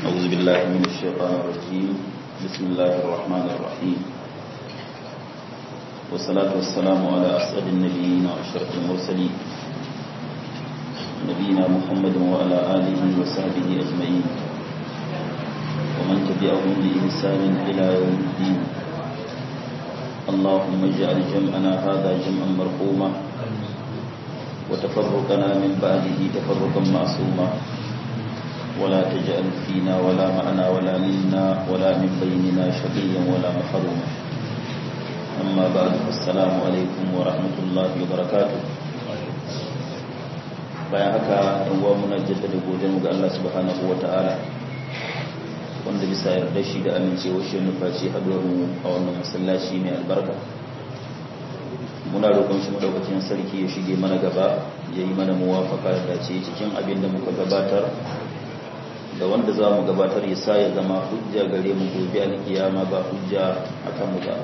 أعوذ بالله من الشيطان الرجيم بسم الله الرحمن الرحيم والصلاة والسلام على أسعد النبيين وأشرف المرسلين نبينا محمد وعلى آله وصحبه أجمعين ومن تبعهم بإحسان إلى يوم الدين اللهم اجعل جمعنا هذا جمعا مرحوما وتفرقنا من بعده تفرقا معصوما ولا تجعل فينا ولا معنا ولا منا ولا من بيننا شقيا ولا محروما أما بعد السلام عليكم ورحمة الله وبركاته bayan haka uwa muna jaddada godiyar ga Allah subhanahu wata'ala wanda bisa yarda shi da amincewa shi nufaci haduwar mu a wannan masallaci mai albarka muna roƙon shi madaukakin sarki ya shige mana gaba ya yi mana muwafaka da ce cikin abin da muka gabatar da wanda za mu gabatar ya sa ya zama hujja gare mu gobe alkiyama ba hujja a kanmu ba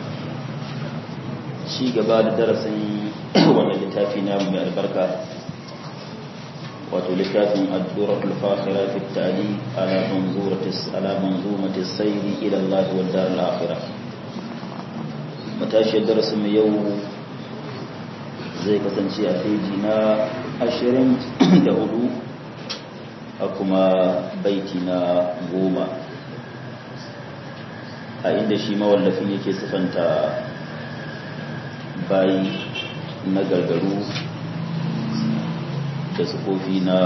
ci gaba da darasin wannan littafi na mai albarka wato littafin adduratul fakhira fi tali ala manzuratis ala manzumatis sayri ila Allah wa dar al-akhirah matashi darasin mu yau zai kasance a feji na 24 a kuma baiti na goma a inda shi mawallafin yake sifanta bayi na gargaru da sufofi na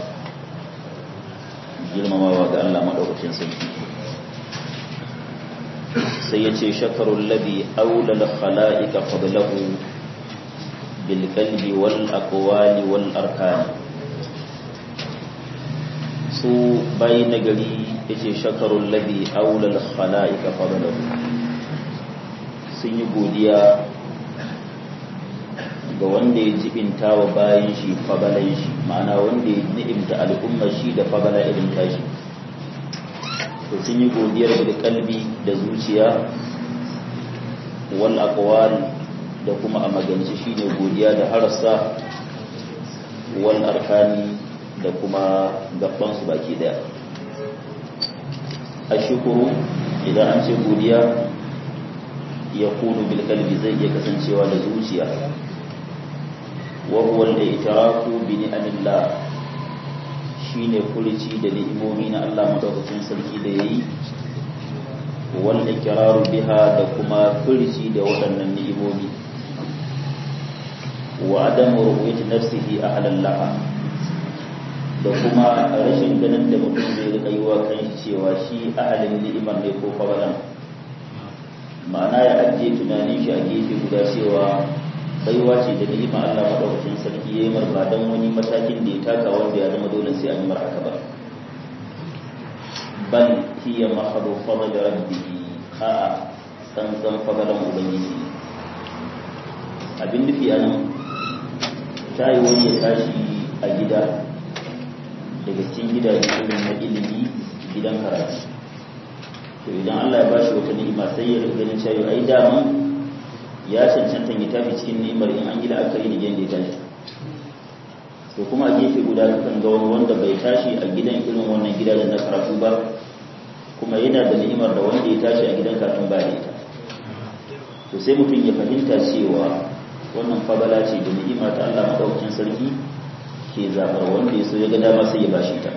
girmamawa ga Allah maɗaukacin sarki sai ya ce shakarun labi aulal khala'ika fadlahu bil qalbi wal aqwali wal arkani su bayi nagari ya ce shakarun labi aulal khala'ika fadlahu sun yi godiya ga wanda ya jibinta wa bayan shi fagalan shi ma'ana wanda ya ni'imta al'ummar shi da fagala irin tashi to sun yi godiyar da kalbi da zuciya wal aqwal da kuma a magance shine godiya da harasa wal arkani da kuma gaban su baki daya ashkuru idan an ce godiya ya kunu bil kalbi zai iya kasancewa da zuciya وهو الاعتراف بنعم الله shine furici da ni'imomi na Allah madaukakin sarki da yayi wal ikraru biha da kuma furici da waɗannan ni'imomi wa adamu ru'yati nafsihi ahlan laha da kuma rashin ganin da mutum zai rika yi wa kanshi cewa shi ahalin ni'imar ne ko fagalan ma'ana ya ajiye tunanin shi a gefe guda cewa baiwa ce da ni'ima Allah madaukakin sarki yayi mar ba dan wani matakin da ya taka wanda ya zama dole sai an yi mar haka ba bal hiya mahadu fadl rabbihi a san san fadalan ubangiji abin nufi anan ta yi wani ya tashi a gida daga cikin gidaje irin na ilimi gidan karatu to idan Allah ya bashi wata ni'ima sai ya ganin cewa ai daman ya cancanta ya tafi cikin ni'imar in an gida aka yi da yadda ya tashi to kuma a gefe guda kan ga wani wanda bai tashi a gidan irin wannan gidajen na karatu ba kuma yana da ni'imar da wanda ya tashi a gidan karatun ba da ita to sai mutum ya fahimta cewa wannan fagala ce da ni'ima ta Allah madaukakin sarki ke zabar wanda ya so ya ga dama sai ya bashi ta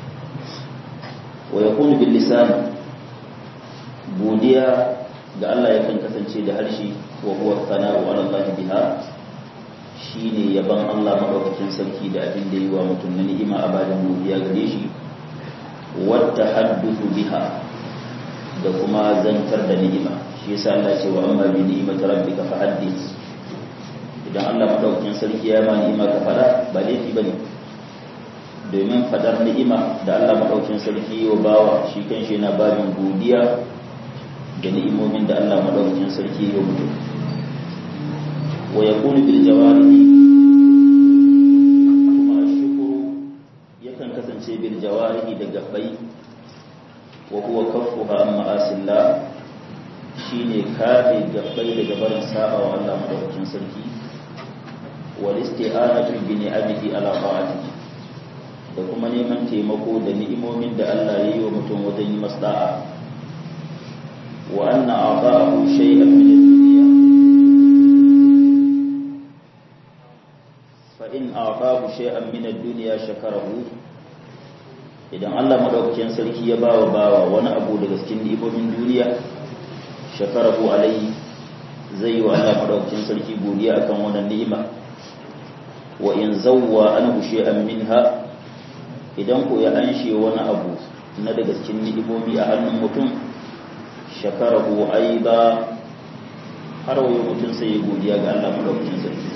wa yakunu bil lisan godiya ga Allah yakan kasance da harshe wa huwa sana'u ala Allah biha shine yaban Allah madaukakin sarki da abin da yi wa mutum na ni'ima a bayan godiya gare shi wa tahaddathu biha da kuma zantar da ni'ima shi yasa Allah ce wa amma bi ni'imati rabbika fahaddith idan Allah madaukakin sarki ya ma ni'ima ka fada ba laifi bane domin fadar ni'ima da Allah madaukakin sarki wa bawa shi kanshi yana babin godiya da ni'imomin da Allah madaukakin sarki ya mutu wa yakunu bil jawarihi kuma ashkuru yakan kasance bil jawarihi da gabbai wa huwa kaffuha amma asillah shine kafe gabbai daga barin saba wa Allah madaukakin sarki wal isti'anatu bi ni'amihi ala ta'atihi da kuma neman taimako da ni'imomin da Allah ya yi wa mutum wajen yi masda'a wa anna a'ta'ahu shay'an min ad-dunya fa in a'ta'ahu shay'an min ad-dunya shakarahu idan Allah madaukakin sarki ya bawa bawa wani abu daga cikin ni'imomin duniya shakarahu alai zai yi wa Allah madaukakin sarki godiya akan wannan ni'ima wa in zawwa anhu shay'an minha idan ko ya anshe wani abu na daga cikin ni'imomi a hannun mutum shakarahu aiba har wayo mutum sai ya godiya ga Allah madaukakin sarki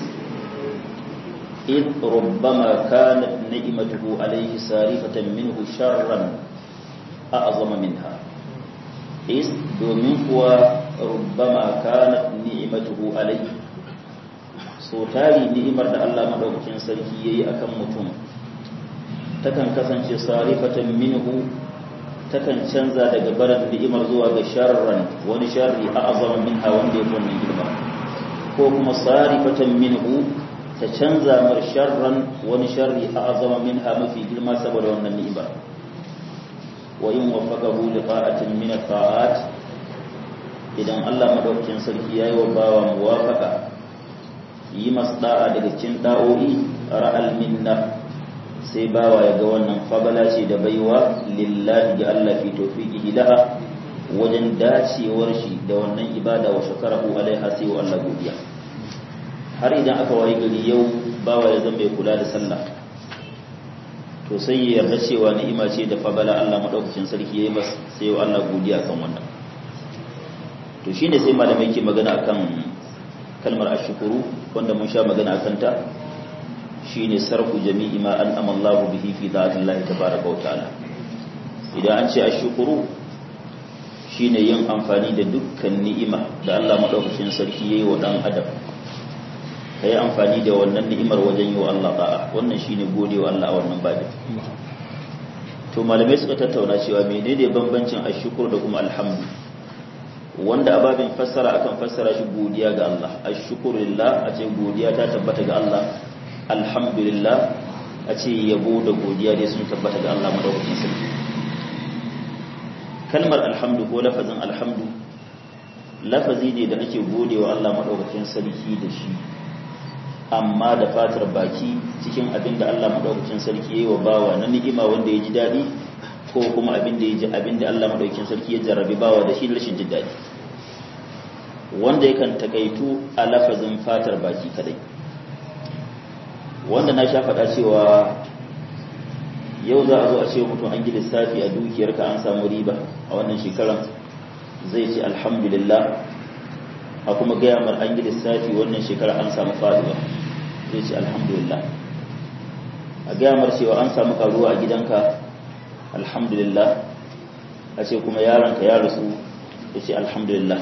id rubbama kanat ni'matuhu alayhi sarifatan minhu sharran a'zama minha is domin kuwa rubbama kanat ni'matuhu alayhi so tari ni'imar da Allah madaukakin sarki yayi akan mutum takan kasance sarifatan minhu takan canza daga barin ni'imar zuwa ga sharran wani sharri a azama minha wanda ya wannan girma ko kuma sarifatan minhu ta canza mar sharran wani sharri a azama minha mafi girma saboda wannan ni'imar wa in wafaqahu li ta'atin min at-ta'at idan Allah madaukakin sarki yayi wa bawa muwafaqa yi masda'a daga cikin da'o'i ra'al minna sai bawa ya ga wannan fabala ce da baiwa lillahi ga Allah fi tawfiqihi laha wajen dacewar shi da wannan ibada wa shakarahu alaiha sai wa Allah godiya har idan aka wayi gari yau bawa ya zama mai kula da sallah to sai ya yarda cewa ni'ima ce da fabala Allah madaukakin sarki yayi masa sai wa Allah godiya kan wannan to shine sai malamai ke magana akan kalmar ashkuru wanda mun sha magana akan ta shine sarfu jami'i ma an amallahu bihi fi dhatillahi tabaaraka wa ta'ala idan an ce ashkuru shine yin amfani da dukkan ni'ima da Allah madaukakin sarki yayi wa dan adam kai amfani da wannan ni'imar wajen yi wa Allah da'a wannan shine godewa Allah a wannan babin to malamai suka tattauna cewa menene bambancin ashkur da kuma alhamdu wanda ababin fassara akan fassara shi godiya ga Allah ashkurulillah a ce godiya ta tabbata ga Allah alhamdulillah a ce yabo da godiya dai sun tabbata ga Allah madaukakin sarki kalmar alhamdu ko lafazin alhamdu lafazi ne da ake godewa Allah madaukakin sarki da shi amma da fatar baki cikin abin da Allah madaukakin sarki yayi wa bawa na ni'ima wanda ya ji dadi ko kuma abin da ya ji abin da Allah madaukakin sarki ya jarrabi bawa da shi rashin jin dadi wanda yakan takaitu a lafazin fatar baki kadai wanda na sha faɗa cewa yau za a zo a ce mutum an gi lissafi a dukiyarka an samu riba a wannan shekaran zai ce alhamdulillah a kuma gaya mar an gi lissafi wannan shekara an samu faduwa zai ce alhamdulillah a gaya mar cewa an samu karuwa a gidanka alhamdulillah a ce kuma yaronka ya rasu ya ce alhamdulillah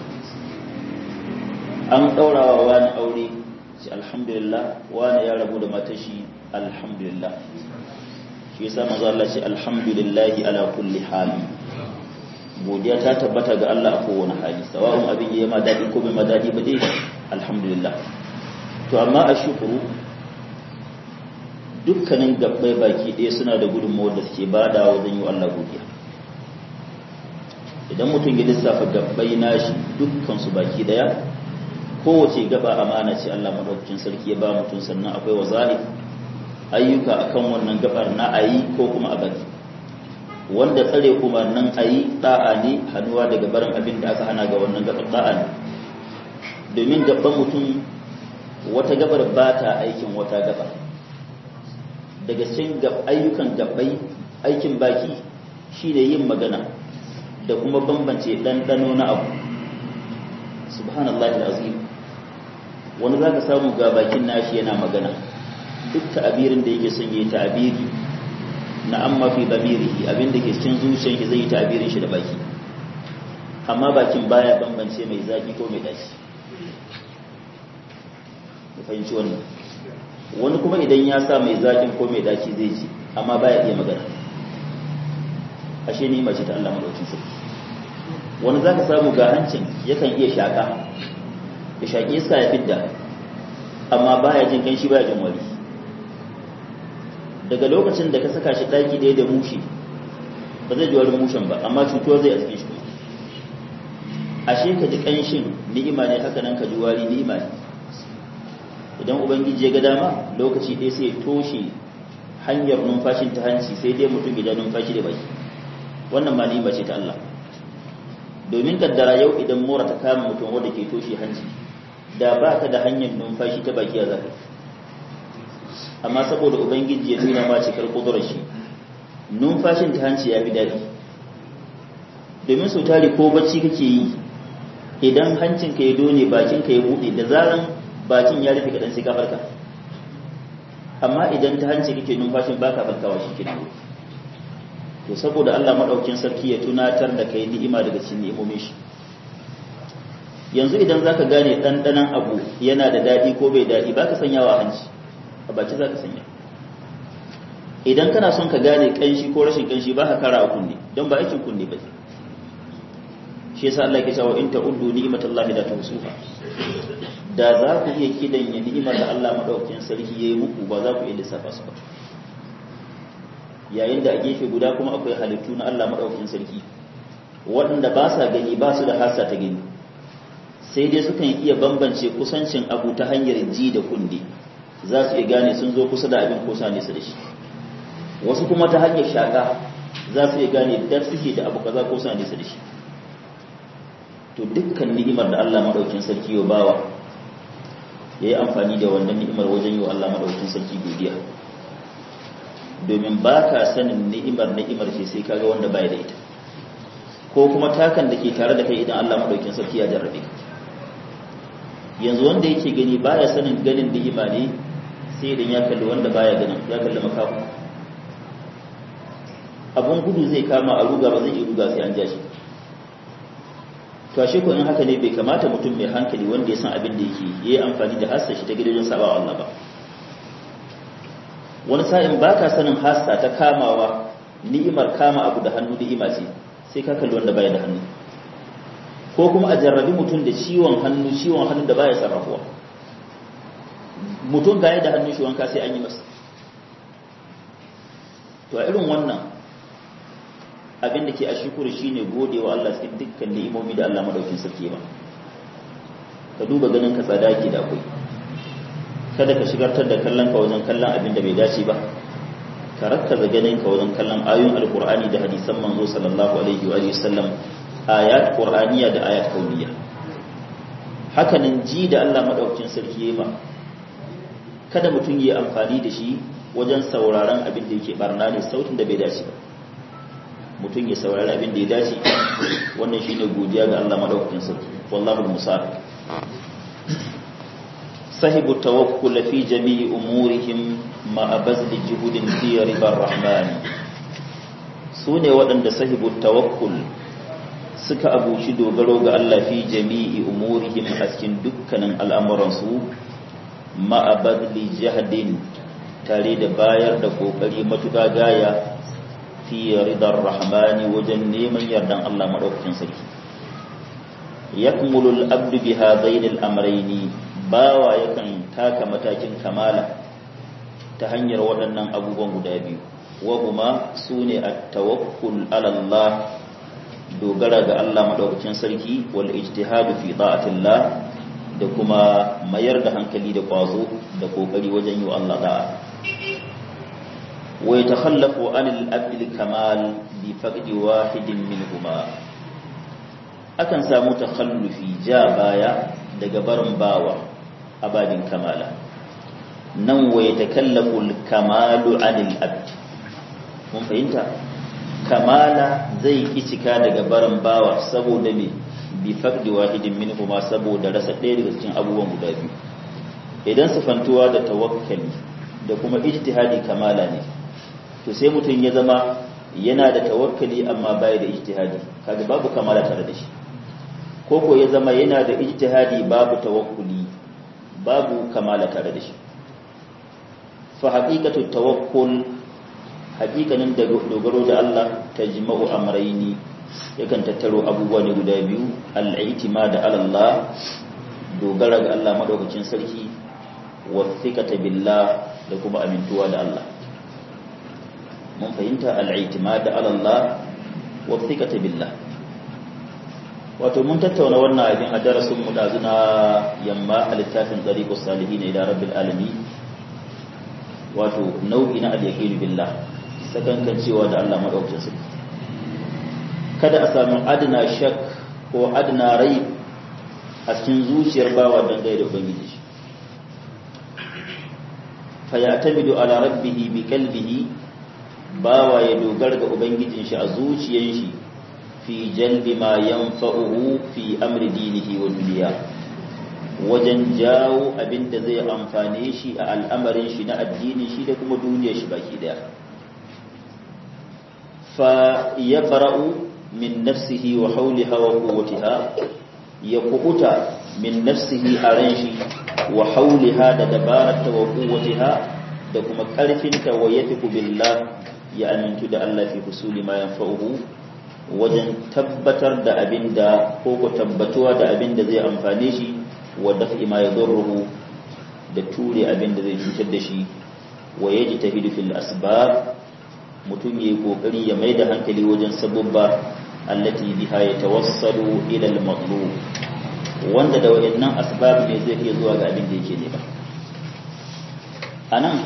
an ɗaurawa wani aure ce alhamdulillah wani ya rabu da matashi alhamdulillah shi yasa manzo Allah ce alhamdulillah ala kulli hali godiya ta tabbata ga Allah a kowane hali sawa'un abin yayi ma dadi ko bai ma dadi ba dai alhamdulillah to amma a shukuru dukkanin gabbai baki ɗaya suna da gudunmawar da suke bada wajen yi Allah godiya idan mutum ya lissafa gabbai nashi dukkan su baki daya kowace gaba amana ce Allah madaukakin sarki ya ba mutum sannan akwai wazahi ayyuka akan wannan gabar na ayi ko kuma a bari wanda tsare kuma nan ayi da'a ne hannuwa daga barin abin da aka hana ga wannan gabar da'a ne domin gaban mutum wata gabar ba ta aikin wata gaba daga cikin ayyukan gabbai aikin baki shine yin magana da kuma bambance ɗanɗano na abu subhanallahi azim wani za ka samu ga bakin nashi yana magana duk ta'abirin da yake son yi ta'abiri na amma fi damirihi abin da ke cikin zuciyar shi zai yi ta'abirin shi da baki amma bakin baya bambance mai zaki ko mai dashi ku fahimci wannan wani kuma idan ya sa mai zakin ko mai daci zai ji amma baya iya magana ashe ni mace ta Allah madaukin sarki wani za ka samu ga hancin yakan iya shaka ya shaƙi iska ya fidda amma baya jin kanshi baya jin wari daga lokacin da ka saka shi daki ɗaya da mushi ba zai ji wani mushen ba amma cutuwar zai a cikin shi kuma ashe ka ji ƙanshin ni'ima ne haka nan ka ji wari ni'ima ne idan ubangiji ya ga dama lokaci ɗaya sai ya toshe hanyar numfashin ta hanci sai dai mutum ya ja numfashi da baki wannan ma ni'ima ce ta Allah domin kaddara yau idan mura ta kama mutum wanda ke toshe hanci da ba ka da hanyar numfashi ta baki a zaka amma saboda ubangiji ya nuna ma cikar kudurar shi numfashin ta hanci ya fi daɗi domin sau tari ko bacci kake yi idan hancinka ya done bakinka ya buɗe da zaran bakin ya rufe kaɗan sai ka farka amma idan ta hanci kake numfashin baka farkawa shi ke to saboda Allah maɗaukin sarki ya tunatar da kai ni'ima daga cikin ni'imomin shi yanzu idan zaka gane ɗanɗanon abu yana da daɗi ko bai daɗi baka sanyawa hanci a baki zaka sanya idan kana son ka gane kanshi ko rashin kanshi ba ka kara a kunne don ba aikin kunne ba shi yasa Allah ya cewa in ta'uddu ni'matallahi la tuhsuha da za ku iya kidan ya ni'imar da Allah madaukakin sarki yayi muku ba za ku iya lissafa su ba yayin da a gefe guda kuma akwai halittu na Allah madaukakin sarki waɗanda ba sa gani ba su da hasa ta gani sai dai sukan iya bambance kusancin abu ta hanyar ji da kunne za su iya gane sun zo kusa da abin ko sa nesa da shi wasu kuma ta hanyar shaka za su iya gane da suke da abu kaza ko sa nesa da shi to dukkan ni'imar da Allah madaukakin sarki ya bawa yayi amfani da wannan ni'imar wajen yi wa Allah madaukakin sarki godiya domin baka sanin ni'imar ni'imar ce sai kaga wanda baya da ita ko kuma takan da ke tare da kai idan Allah madaukakin sarki ya jarrabe ka yanzu wanda yake gani baya sanin ganin ni'ima ne sai idan ya kalli wanda baya ganin ya kalli makafu abun gudu zai kama a ruga ba zai iya ruga sai an ja shi to ashe ko in haka ne bai kamata mutum mai hankali wanda ya san abin da yake yayi amfani da hassa shi ta gidajen saba Allah ba wani sa'in baka sanin hassa ta kamawa ni'imar kama abu da hannu ni'ima ce sai ka kalli wanda baya da hannu ko kuma a jarrabi mutum da ciwon hannu ciwon hannu da baya sarrafuwa mutum gaya da hannun shi wanka sai an yi masa to a irin wannan abin da ke a shukuru shine gode wa Allah cikin dukkan ni'imomi da Allah madaukin sarki ba ka duba ganin ka tsada ke da akwai kada ka shigartar da kallon ka wajen kallon abin da bai dace ba ka rakkaza ganin ka wajen kallon ayoyin alkur'ani da hadisan manzo sallallahu alaihi wa sallam ayat qur'aniya da ayat kauniya hakanan ji da Allah madaukakin sarki ma kada mutum yi amfani da shi wajen sauraron abin da yake barna ne sautin da bai dace ba mutum ya saurari abin da ya dace wannan shine godiya ga Allah madaukakin sarki wallahu musa'id sahibu tawakkul fi jami'i umurihim ma bazli juhudin fi ribar rahman sune waɗanda sahibu tawakkul suka abuci dogaro ga Allah fi jami'i umurihim a cikin dukkanin al'amuransu ma'abadli jahadin tare da bayar da kokari matuƙa gaya fi ridar rahmani wajen neman yardan Allah maɗaukakin sarki yakmulul abdu bi hadaini al-amrayni bawa yakan taka matakin kamala ta hanyar waɗannan abubuwan guda biyu wa kuma sune at-tawakkul ala Allah dogara ga Allah madaukakin sarki wal ijtihadu fi ta'atillah da kuma mayar da hankali da kwazo da kokari wajen yi wa Allah da'a wa yatakhallafu anil abdil kamal bi faqdi wahidin minhuma akan samu takhallufi ja baya daga barin bawa abadin kamala nan wa yatakallafu al kamalu anil abd mun fahimta kamala zai ki cika daga barin bawa saboda me bi faqdi wahidin minhuma saboda rasa ɗaya daga cikin abubuwan guda biyu idan sifantuwa da tawakkali da kuma ijtihadi kamala ne to sai mutum ya zama yana da tawakkali amma baya da ijtihadi kaga babu kamala tare da shi ko ko ya zama yana da ijtihadi babu tawakkuli babu kamala tare da shi fa haqiqatu tawakkul hakikanin da dogaro da Allah ta jima'u amraini yakan tattaro abubuwa ne guda biyu al'itimad ala Allah dogara ga Allah madaukakin sarki wa thiqata billah da kuma amintuwa da Allah mun fahimta al-i'timad ala Allah wa thiqata billah wato mun tattauna wannan abin a darasin mu da zuna yamma a littafin tariqus salihin ila rabbil alamin wato nau'i na al-yaqin billah sakankan cewa da Allah madaukakin sarki kada a samu adna shak ko adna rai a cikin zuciyar bawa dangane da ubangiji fa ya'tamidu ala rabbih bi qalbihi bawa ya dogara ga ubangijin shi a zuciyar shi fi jalbi ma yanfa'uhu fi amri dinihi wa duniya wajen jawo abin da zai amfane shi a al'amarin shi na addini shi da kuma duniyar shi baki daya fa ya fara'u min nafsihi wa hauliha wa quwwatiha ya kubuta min nafsihi a ran shi wa hauliha da dabararta wa quwwatiha da kuma karfinta wa yafiku billah ya amintu da Allah fi husuli ma yanfa'uhu wajen tabbatar da abin da ko ko tabbatuwa da abin da zai amfane shi wa daf'i ma yadurruhu da ture abin da zai cutar da shi wa yajtahidu fil asbab mutum yayi kokari ya maida hankali wajen sabubba allati biha yatawassalu ila al matlub wanda da wayannan asbab ne zai iya zuwa ga abin da yake nema anan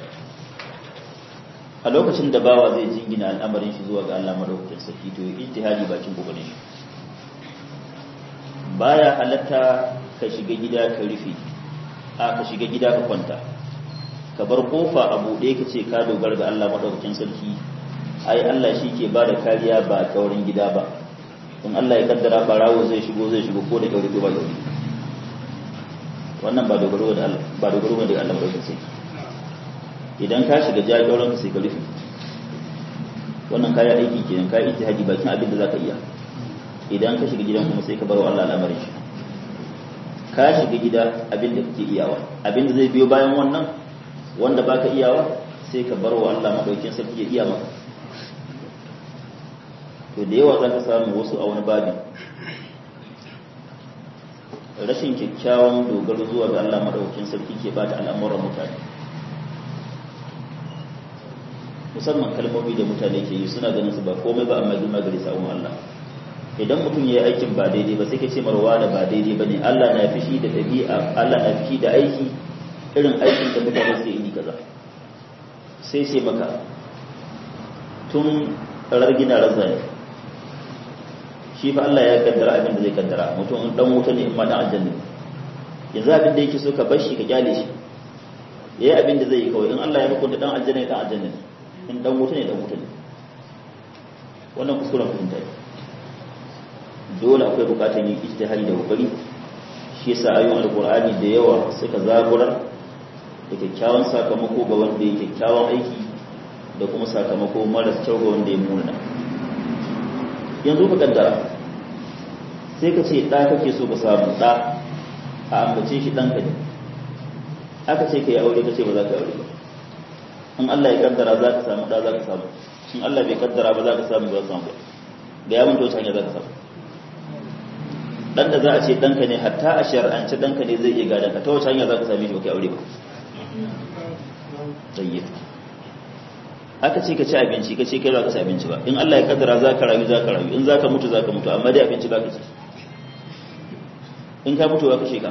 a lokacin da bawa zai jingina al'amarin shi zuwa ga Allah madaukakin sarki to ijtihadi bakin kokarin shi baya halatta ka shiga gida ka rufe a ka shiga gida ka kwanta ka bar kofa a buɗe ka ce ka dogara ga Allah madaukakin sarki ai Allah shi ke ba da kariya ba kaurin gida ba in Allah ya kaddara barawo zai shigo zai shigo ko da kauri ko ba kauri wannan ba dogaro da Allah ba dogaro da Allah madaukakin sarki idan ka shiga jagoran sai ka rufe wannan kayan aiki kenan ka yi ijtihadi bakin abin da zaka iya idan ka shiga gidan kuma sai ka bar wa Allah al'amarin shi ka shiga gida abin da kake iyawa abin da zai biyo bayan wannan wanda baka iyawa sai ka bar wa Allah madaukin sarki ya iya maka to da yawa zaka samu wasu a wani babi rashin kyakkyawan dogaro zuwa ga Allah madaukin sarki ke bata al'amuran mutane musamman kalmomi da mutane ke yi suna ganin su ba komai ba amma girma gari sa'un Allah idan mutum ya yi aikin ba daidai ba sai ka ce marwa da ba daidai ba ne Allah na fishi da ɗabi'a Allah na fishi da aiki irin aikin da mutane sai iri kaza sai sai maka tun rargina razani shi fa Allah ya kaddara abin da zai kaddara mutum in dan wuta ne in ma dan aljanna yanzu abin da yake so ka bar shi ka kyale shi yayi abin da zai yi kawai in Allah ya hukunta dan aljanna dan aljanna ne in dan wuta ne dan wuta ne wannan kuskuren fahimta ne dole akwai bukatar yin ijtihadi da kokari shi yasa ayoyin alqur'ani da yawa suka zaburar da kyakkyawan sakamako ga wanda ya kyakkyawan aiki da kuma sakamako mara kyau ga wanda ya muna yanzu ka kaddara sai ka ce ɗa kake so ka samu ɗa a ambace shi ɗanka ne aka ce ka yi aure ka ce ba za ka yi aure ba in Allah ya kaddara za ka samu ɗa za ka samu in Allah bai kaddara ba za ka samu ba za ka samu ba da ya mun hanya za ka samu dan da za a ce danka ne hatta a shar'ance danka ne zai iya gadon ka ta wace hanya za ka same shi ba kai aure ba tayyib aka ce ka ci abinci ka ce kai ba ka ci abinci ba in Allah ya kaddara za ka rayu za ka rayu in za ka mutu za ka mutu amma dai abinci ba ka ci in ka mutu ba ka sheka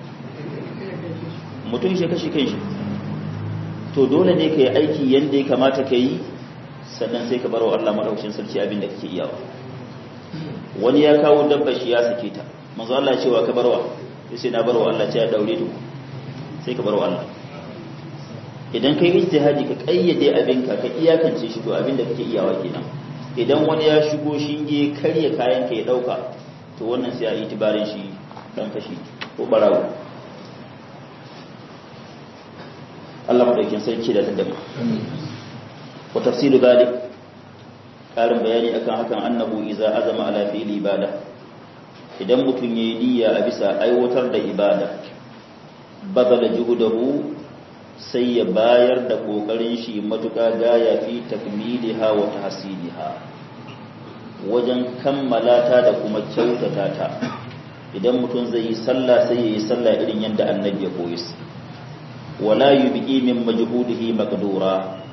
mutum shi kashe kan shi to dole ne ka yi aiki yadda ya kamata ka yi sannan sai ka bar wa Allah madaukakin sarki abin da kake iyawa wani ya kawo dabba shi ya sake ta manzo Allah ya ce wa ka barwa sai na barwa Allah ce ya daure ta sai ka barwa Allah idan kai ijtihadi ka kayyade abinka ka iyakance shi to abin da kake iyawa kenan idan wani ya shigo shinge karya kayan ka ya dauka to wannan sai a yi tibarin shi dan kashi ko barawo Allah madaukin sarki da tadda wa tafsilu dalik karin bayani akan hakan annahu iza azama ala fi'li ibada idan mutum yayi niyya a bisa aiwatar da ibada badala juhudahu sai ya bayar da kokarin shi matuƙa gaya fi takmiliha wa tahsiliha wajen kammala ta da kuma kyautata ta idan mutum zai yi sallah sai ya yi sallah irin yadda annabi ya koyi wala yubqi min majhudihi maqdura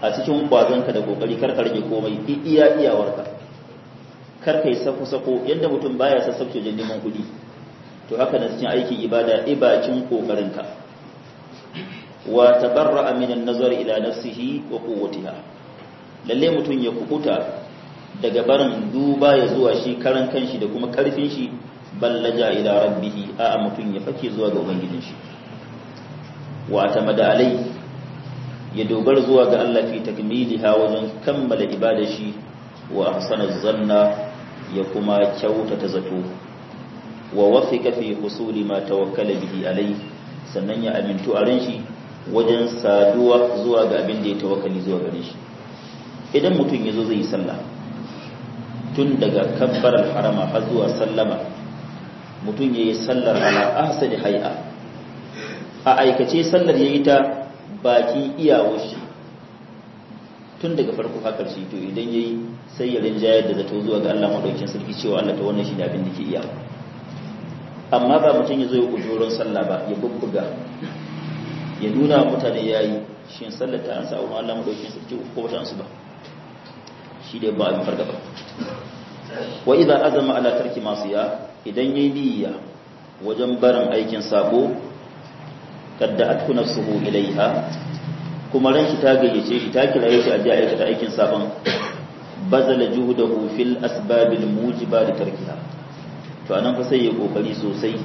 a cikin kwazonka da kokari kar ka rage komai iya iyawarka kar ka yi sako-sako yadda mutum baya sassauce wajen neman kuɗi to haka na cikin aikin ibada ibacin kokarinka wa tabarra'a min an-nazar ila nafsihi wa quwwatiha lalle mutum ya kukuta daga barin duba ya zuwa shi karan kanshi da kuma karfin shi ballaja ila rabbihi a mutum ya fake zuwa ga ubangijin shi wa tamada alai ya dogara zuwa ga Allah fi takmiliha wajen kammala ibadar shi wa ahsana zanna ya kuma kyautata zato wa wafika fi husuli ma tawakkala bihi alai sannan ya amintu a ran shi wajen saduwa zuwa ga abin da ya tawakkali zuwa gare shi idan mutum ya zo zai yi sallah tun daga kabbar harama har zuwa sallama mutum ya yi sallar ala ahsani hay'a a aikace sallar ya yi ta baki iyawar shi tun daga farko har ƙarshe to idan ya yi sai ya rinjayar da zato zuwa ga Allah maɗaukin sarki cewa Allah ta wannan shi da abin da ke iya amma ba mutum ya zo ya kujoron sallah ba ya bubbuga ya nuna mutane ya yi shi sallar ta an sa'o Allah maɗaukin sarki ko wata ansu ba shi dai ba abin farga ba wa idan azama ala tarki masu ya idan yayi niyya wajen barin aikin sabo kadda atku nafsuhu ilaiha kuma ran shi ta gayyace shi ta kiraye shi a ji aikata aikin sabon bazala juhudahu fil asbabil mujiba li tarkiha to anan fa sai ya kokari sosai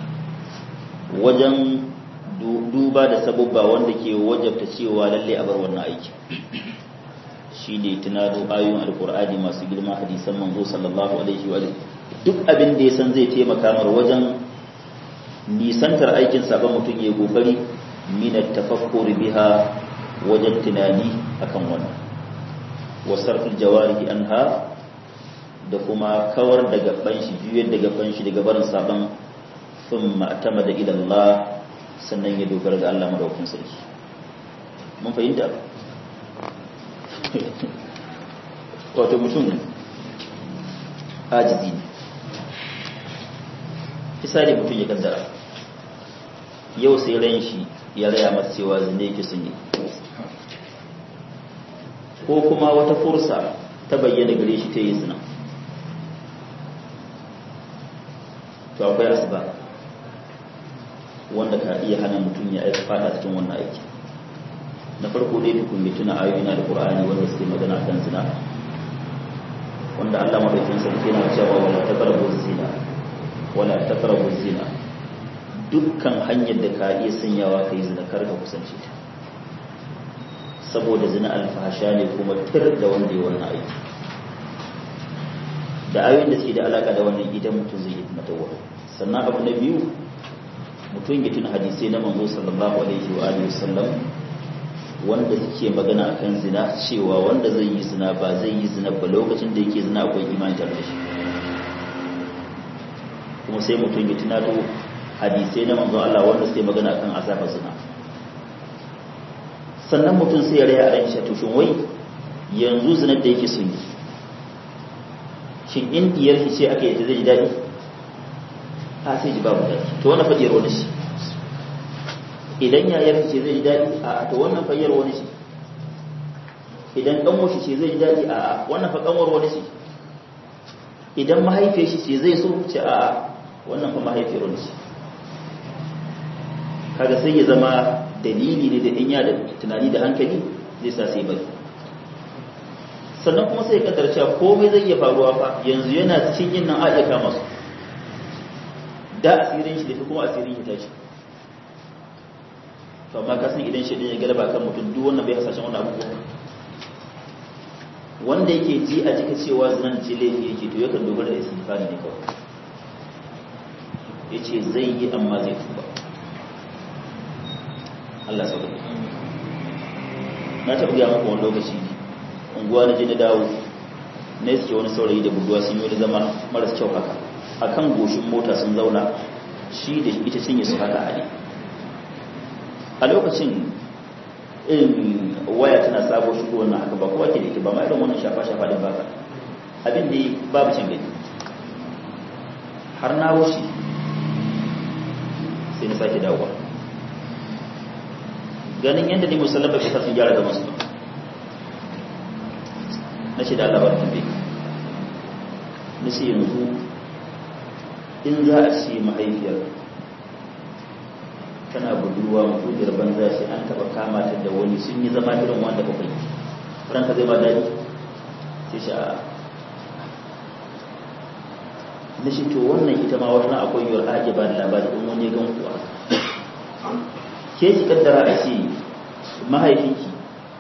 wajen duba da sabubba wanda ke wajabta cewa lalle a bar wannan aiki shi ne tunado ayoyin alkur'ani masu girma hadisan manzo sallallahu alaihi wa duk abin da ya san zai taimaka mar wajen nisantar aikin sabon mutum ya kokari minat tafakkur biha wajen tunani akan wannan wasarfil jawarihi anha da kuma kawar da gaban shi juyar da gaban shi daga barin sabon thumma atamada ila Allah sannan ya dogara ga Allah madaukakin sarki mun fahimta wato mutum ajizi ne misali mutum ya kaddara yau sai ran shi ya raya masa cewa zinde yake sun yi ko kuma wata fursa ta bayyana gare shi ta yi zina to akwai asuba wanda ka iya hana mutum ya aika fada cikin wannan aiki na farko dai tukun mai tuna ayoyi na da qur'ani wanda suke magana kan zina wanda Allah madaukakin sarki yana cewa wala taqrabu zina wala taqrabu zina dukkan hanyar da ka iya sanyawa kai zina kar ka kusance ta saboda zina alfahasha ne kuma tir da wanda ya wannan aiki da ayoyin da suke da alaka da wannan idan mutum zai yi matawa sannan abu na biyu mutum ya tuna hadisai na manzo sallallahu alaihi wa alihi wasallam wanda suke magana akan zina cewa wanda zai yi zina ba zai yi zina ba lokacin da yake zina akwai imani tare da shi kuma sai mutum ya tuna to hadisai na manzo Allah wanda suke magana akan azabar zina sannan mutum sai ya raya a ran shi to shin wai yanzu zinar da yake son yi shin in diyar shi ce aka yi ta zai ji daɗi a sai ji babu daɗi to wannan fadiyar wani shi idan yayar ce zai ji daɗi a to wannan fayyar wani shi idan ɗan shi ce zai ji daɗi a wannan fa ƙanwar wani shi idan mahaifiyar shi ce zai so ce a wannan fa mahaifiyar wani shi kaga sai ya zama dalili ne da in ya da tunani da hankali zai sa sai bari sannan kuma sai ya kaddara cewa komai zai iya faruwa fa yanzu yana cikin yin nan a iya kama su da asirin shi da shi kuma asirin shi tashi to amma ka san idan shi ya galaba kan mutum duk wannan bai hasashen wannan abubuwa wanda yake ji a jika cewa zinan ce laifi yake to yakan dogara da istighfari ne kawai yace zai yi amma zai tuba Allah sauka na taɓa gaya maka wani lokaci unguwa na je na dawo na iske wani saurayi da buduwa sun yi wani zama maras kyau haka akan goshin mota sun zauna shi da ita cinye su haka a ne a lokacin irin waya tana sabo shigo wannan haka ba kowa ke da ita ba ma irin wannan shafa-shafa din baka abin da babu cin gani har na wuce sai na sake dawowa ganin yadda ne musallama bai sa sun gyara zaman su na shi da Allah ba tambaye na ce yanzu in za a ce mahaifiyar tana budurwa mutuniyar banza shi an taba kama ta da wani sun yi zama irin wanda ba kai ranka zai ba daɗi sai shi a na shi to wannan ita ma wata akwai yiwuwar ake ba da labari in wani gan kuwa ke ki kaddara a ce mahaifinki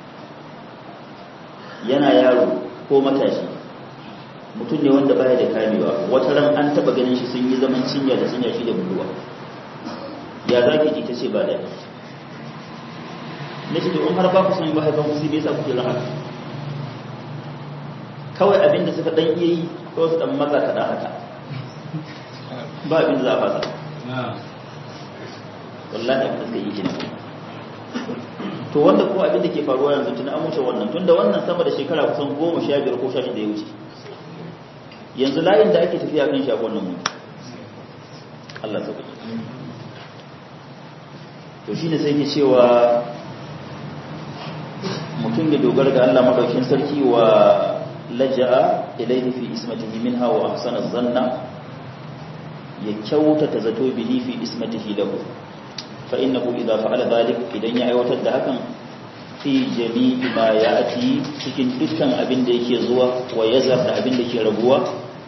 yana yaro ko matashi mutum ne wanda baya da kamewa wata ran an taba ganin shi sun yi zaman cinya da cinya shi da buduwa ya za ki ji ta ce ba da na ce to in har ba ku san mahaifan ku sai bai sa kuke haka kawai abin da suka dan iya yi ko su dan maza kaɗan haka ba abin da za a fasa wallahi abin da suka yi kenan to wanda ko abin da ke faruwa yanzu tun an wuce wannan tunda wannan sama da shekara kusan goma sha biyar ko sha shida ya wuce yanzu layin da ake tafiya kan shagon nan mu Allah ta kuɗi to shine sai ke cewa mutum ya dogara ga Allah madaukin sarki wa laja'a ilayhi fi ismatihi minha wa ahsana zanna ya kyautata zato bihi fi ismatihi lahu fa innahu idza fa'ala dhalik idan ya aiwatar da hakan fi jami'i ma ya'ti cikin dukkan abin da yake zuwa wa yazar da abin da ke rabuwa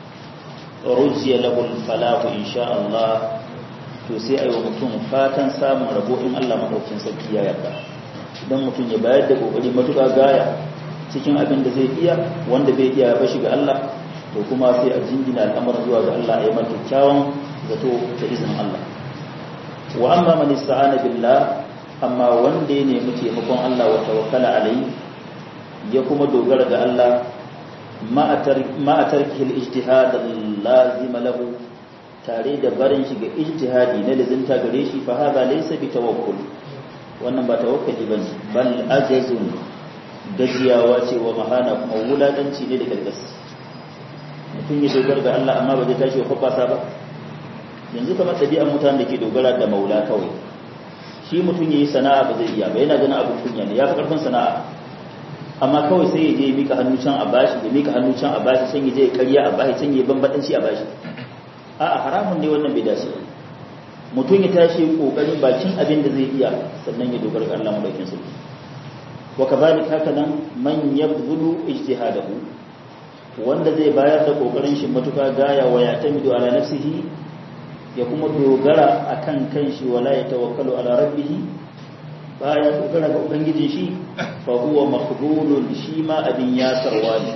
rujiya lahu al-falahu insha Allah to sai ayi wa mutum fatan samun rabo in Allah madaukin sarki ya yarda idan mutum ya bayar da kokari matuƙa gaya cikin abin da zai iya wanda bai iya ba shi ga Allah to kuma sai a jingina al'amarin zuwa ga Allah a yi mata kyawun zato ta izinin Allah wa amma man ista'ana billah amma wanda ya nemi taimakon Allah wa tawakkala alai ya kuma dogara ga Allah ma tarkihi al-ijtihad lazima lahu tare da barin shi ga ijtihadi na lizinta gare shi fa hada laysa bi tawakkul wannan ba tawakkali bane bal ajazun gajiyawa ce wa mahana kuma wuladanci ne da gargas mutum ya dogara ga Allah amma ba zai tashi ya kwafasa ba yanzu kamar ɗabi'ar mutanen da ke dogara da maula kawai shi mutum ya yi sana'a ba zai iya ba yana ganin abin kunya ne ya fi ƙarfin sana'a amma kawai sai ya je ya mika hannu can a bashi ya mika hannu can a bashi can ya je ya karya a bashi can ya bambadanci a bashi a'a haramun ne wannan bai dace mutum ya tashi kokarin bakin abin da zai iya sannan ya dogara ga Allah madaukin sarki wa kadhalika haka nan man yabdulu ijtihadahu wanda zai bayar da kokarin shi matuka gaya wa ya tamidu ala nafsihi ya kuma dogara akan kanshi wala ya tawakkalu ala rabbih baya dogara ga ubangijin shi fa huwa makhdulun shi ma abin yasarwa ne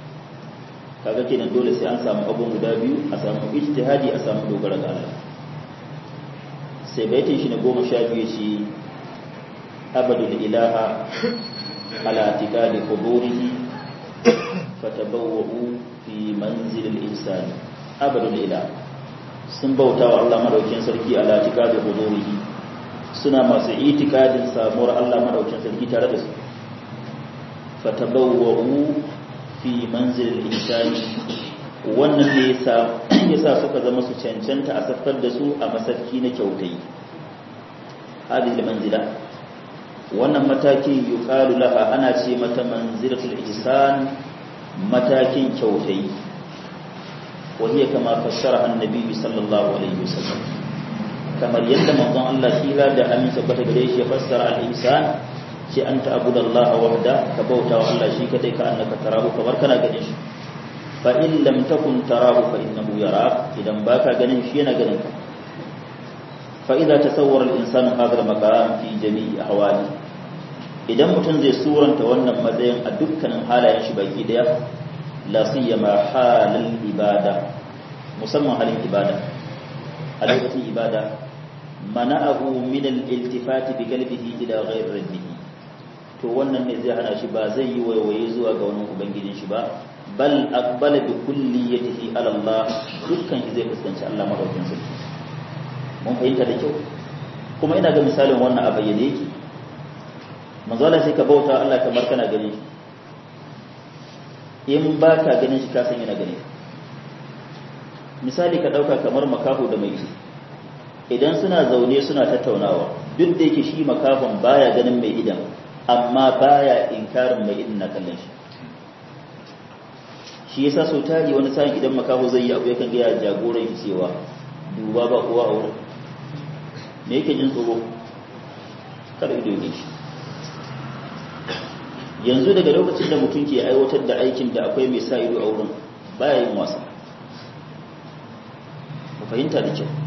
kaga kenan dole sai an samu abun guda biyu a samu ijtihadi a samu dogara ga Allah sai baitin shi na goma sha biyu shi abadul ilaha ala tikadi quburihi fatabawwa'u fi manzilil insani abadul ilaha sun bauta wa Allah madaukin sarki ala tikadi quburihi suna masu itikadin samuwar Allah madaukin sarki tare da su fatabawwa'u fi manzilil insani wannan ne yasa yasa suka zama su cancanta a saffar da su a masarki na kyautai hadhihi manzila wannan matakin yuqalu laha ana ce mata manzilatul ihsan matakin kyautai وهي كما فسرها النبي صلى الله عليه وسلم kamar yadda manzon Allah kira da amin tabbata gare shi ya fassara al-ihsan ce an ta'budu Allah wahda ka bauta wa Allah shi kadai ka annaka tarahu kamar kana ganin shi fa in lam takun tarahu fa innahu yarak idan baka ganin shi yana ganin ka fa idza tasawwara al-insanu hadha al-maqam fi jami'i ahwali idan mutum zai suranta wannan matsayin a dukkanin halayen shi baki daya la siyama halal ibada musamman halin ibada a lokacin ibada mana'ahu min al-iltifati bi qalbihi ila ghayr rabbihi to wannan ne zai hana shi ba zai yi waiwaye zuwa ga wani ubangijin shi ba bal aqbala bi kulliyatihi ala Allah dukkan shi zai fuskanci Allah madaukakin sarki mun fahimta da kyau kuma ina ga misalin wannan a bayyane yake manzo Allah sai ka bauta Allah kamar kana gani in ba ka ganin shi ka san yana gani misali ka dauka kamar makaho da mai ido idan suna zaune suna tattaunawa duk da yake shi makafon baya ganin mai idan amma baya inkarin mai idin na kallon shi shi yasa sau tari wani sa'in idan makaho zai yi abu yakan gaya jagoran shi cewa duba ba kowa a wurin me yake jin tsoro kar ido ne shi yanzu daga lokacin da mutum ke aiwatar da aikin da akwai mai sa ido a wurin baya yin wasa ku fahimta da kyau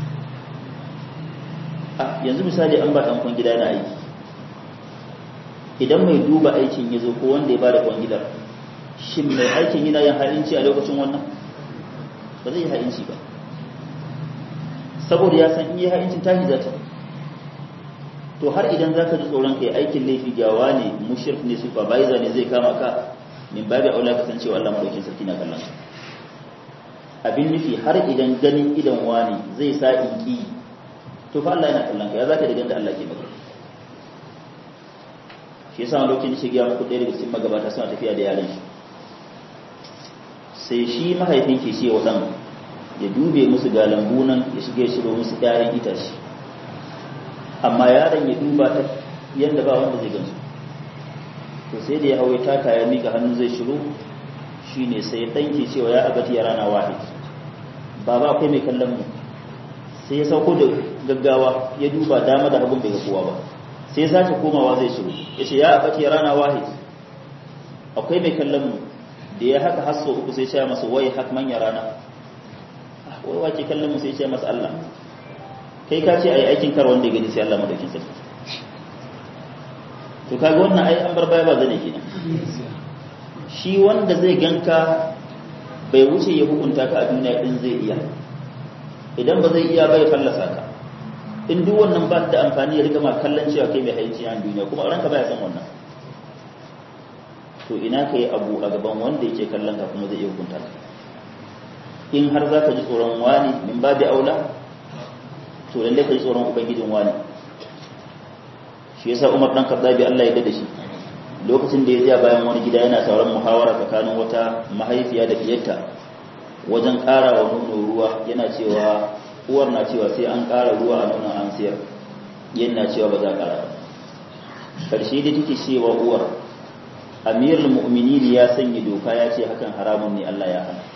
a yanzu misali an ba ɗan gida na aiki idan mai duba aikin ya zo ko wanda ya ba da kwangidar shin mai aikin yana yin ha'inci a lokacin wannan ba zai yi ha'inci ba saboda ya san iya ha'incin tashi za ta to har idan za ka ji tsoron kai aikin laifi gawa ne mushirk ne supervisor ne zai kama ka min babu aula ka san cewa Allah madaukin sarki na kallon abin nufi har idan ganin idan wani zai sa in ki to fa Allah yana kallon ka ya zaka da ganda Allah ke maka shi yasa lokacin shi ga muku ɗaya daga cikin magabata suna tafiya da yaran shi sai shi mahaifin ke ce wa ɗan ya dube musu ga lambu nan ya shiga ya shiro musu ƴaƴan itace amma yaron ya duba ta yadda ba wanda zai gansu to sai da ya hawo taka ya mika hannu zai shiro shine sai ɗan ke cewa ya abati ya rana wahid baba akwai mai kallon mu sai ya sauko da gaggawa ya duba dama da hagun bai ga kowa ba sai ya sace komawa zai shiro ya ce ya abati ya rana wahid akwai mai kallon mu da ya haka hasso uku sai ya masa wai hak man ya rana wai wace kallon mu sai ya masa Allah kai ka ce ai aikin kar wanda ya gani sai Allah madaukin sarki to kaga wannan ai an bar baya ba zane kenan shi wanda zai ganka bai wuce ya hukunta ka a duniya din zai iya idan ba zai iya bai fallasa ka in duk wannan ba da amfani ya riga ma kallon cewa kai mai haici a duniya kuma ranka baya san wannan to ina kai abu a gaban wanda yake kallon ka kuma zai iya hukunta ka in har za ka ji tsoron wani min ba da aula to lalle ka ji tsoron ubangijin wani shi yasa Umar dan Khattabi Allah ya dade shi lokacin da ya tsaya bayan wani gida yana sauran muhawara tsakanin wata mahaifiya da diyarta wajen ƙara wa nono ruwa yana cewa uwar na cewa sai an ƙara ruwa a nonon an siyar yana cewa ba za a ƙara karshe da take cewa uwar amirul mu'minin ya sanya doka ya ce hakan haramun ne Allah ya hana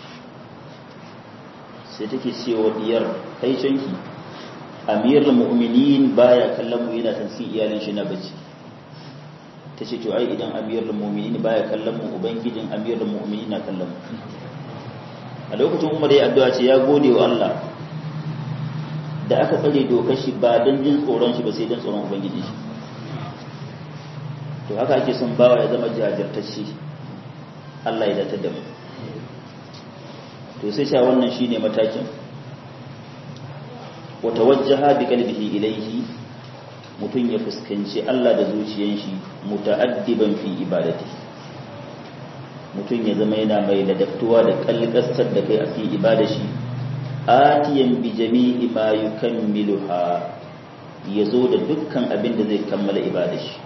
sai take cewa diyar kai canki amirul mu'minin baya kallon mu yana tansi iyalin shi na bacci tace to ai idan amirul mu'minin baya kallon mu ubangijin amirul mu'minin na kallon mu a lokacin Umar ya addu'a ce ya gode wa Allah da aka tsare dokar shi ba dan jin tsoron shi ba sai dan tsoron ubangiji shi to haka ake son bawa ya zama jajirtacce Allah ya datar da mu to sai sha wannan shine matakin watawajjaha bi qalbihi ilayhi mutun ya fuskanci Allah da zuciyar shi muta'addiban fi ibadati mutun ya zama yana mai ladabtuwa da kalkasar da kai a fi ibada shi atiyan bi jami'i ma yukammiluha yazo da dukkan abin da zai kammala ibada shi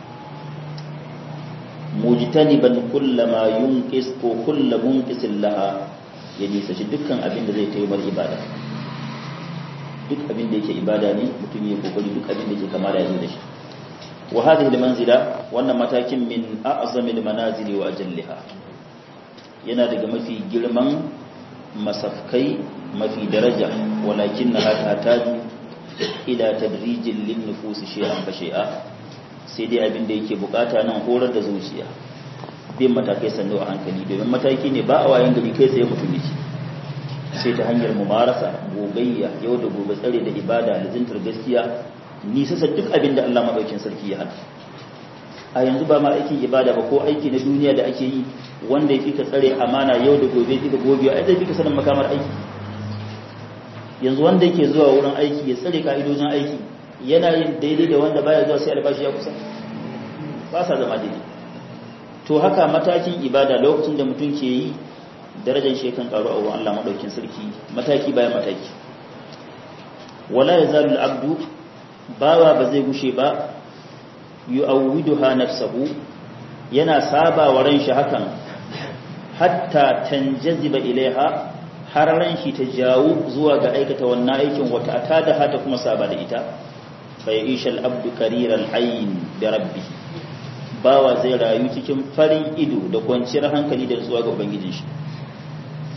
mujtaniban kullama yunqis ko kullu munqisin laha ya nisa shi dukkan abin da zai taimar ibada duk abin da yake ibada ne mutum ya kokari duk abin da yake kama da yanzu da shi wa hadhihi almanzila wannan matakin min a'zamil manazili wa ajalliha yana daga mafi girman masafkai mafi daraja walakin na tataju ila tadrijin lin nufusi shay'an fa shay'a sai dai abin da yake bukata nan horar da zuciya bin matakai sannu a hankali domin mataki ne ba a wayan gari kai tsaye mutum yake sai ta hanyar mumarasa gogayya yau da gobe tsare da ibada lizintar gaskiya nisasa duk abin da Allah madaukin sarki ya hana a yanzu ba ma aikin ibada ba ko aiki na duniya da ake yi wanda ya ka tsare amana yau da gobe fika gobe ai zai fika sanin makamar aiki yanzu wanda yake zuwa wurin aiki ya tsare ka'idojin aiki yana yin daidai da wanda baya zuwa sai albashi ya kusa ba sa zama daidai to haka matakin ibada lokacin da mutum ke yi darajar shi kan karu a wurin Allah madaukin sarki mataki bayan mataki wala yazalu al-abdu bawa ba zai gushe ba yu'awwiduha nafsuhu yana saba wa ran shi hakan hatta tanjaziba ilaiha har ran shi ta jawo zuwa ga aikata wannan aikin wata atada hata kuma saba da ita fa yishal abdu kariral ayn bi rabbih bawa zai rayu cikin farin ido da kwanciyar hankali da zuwa ga ubangijin shi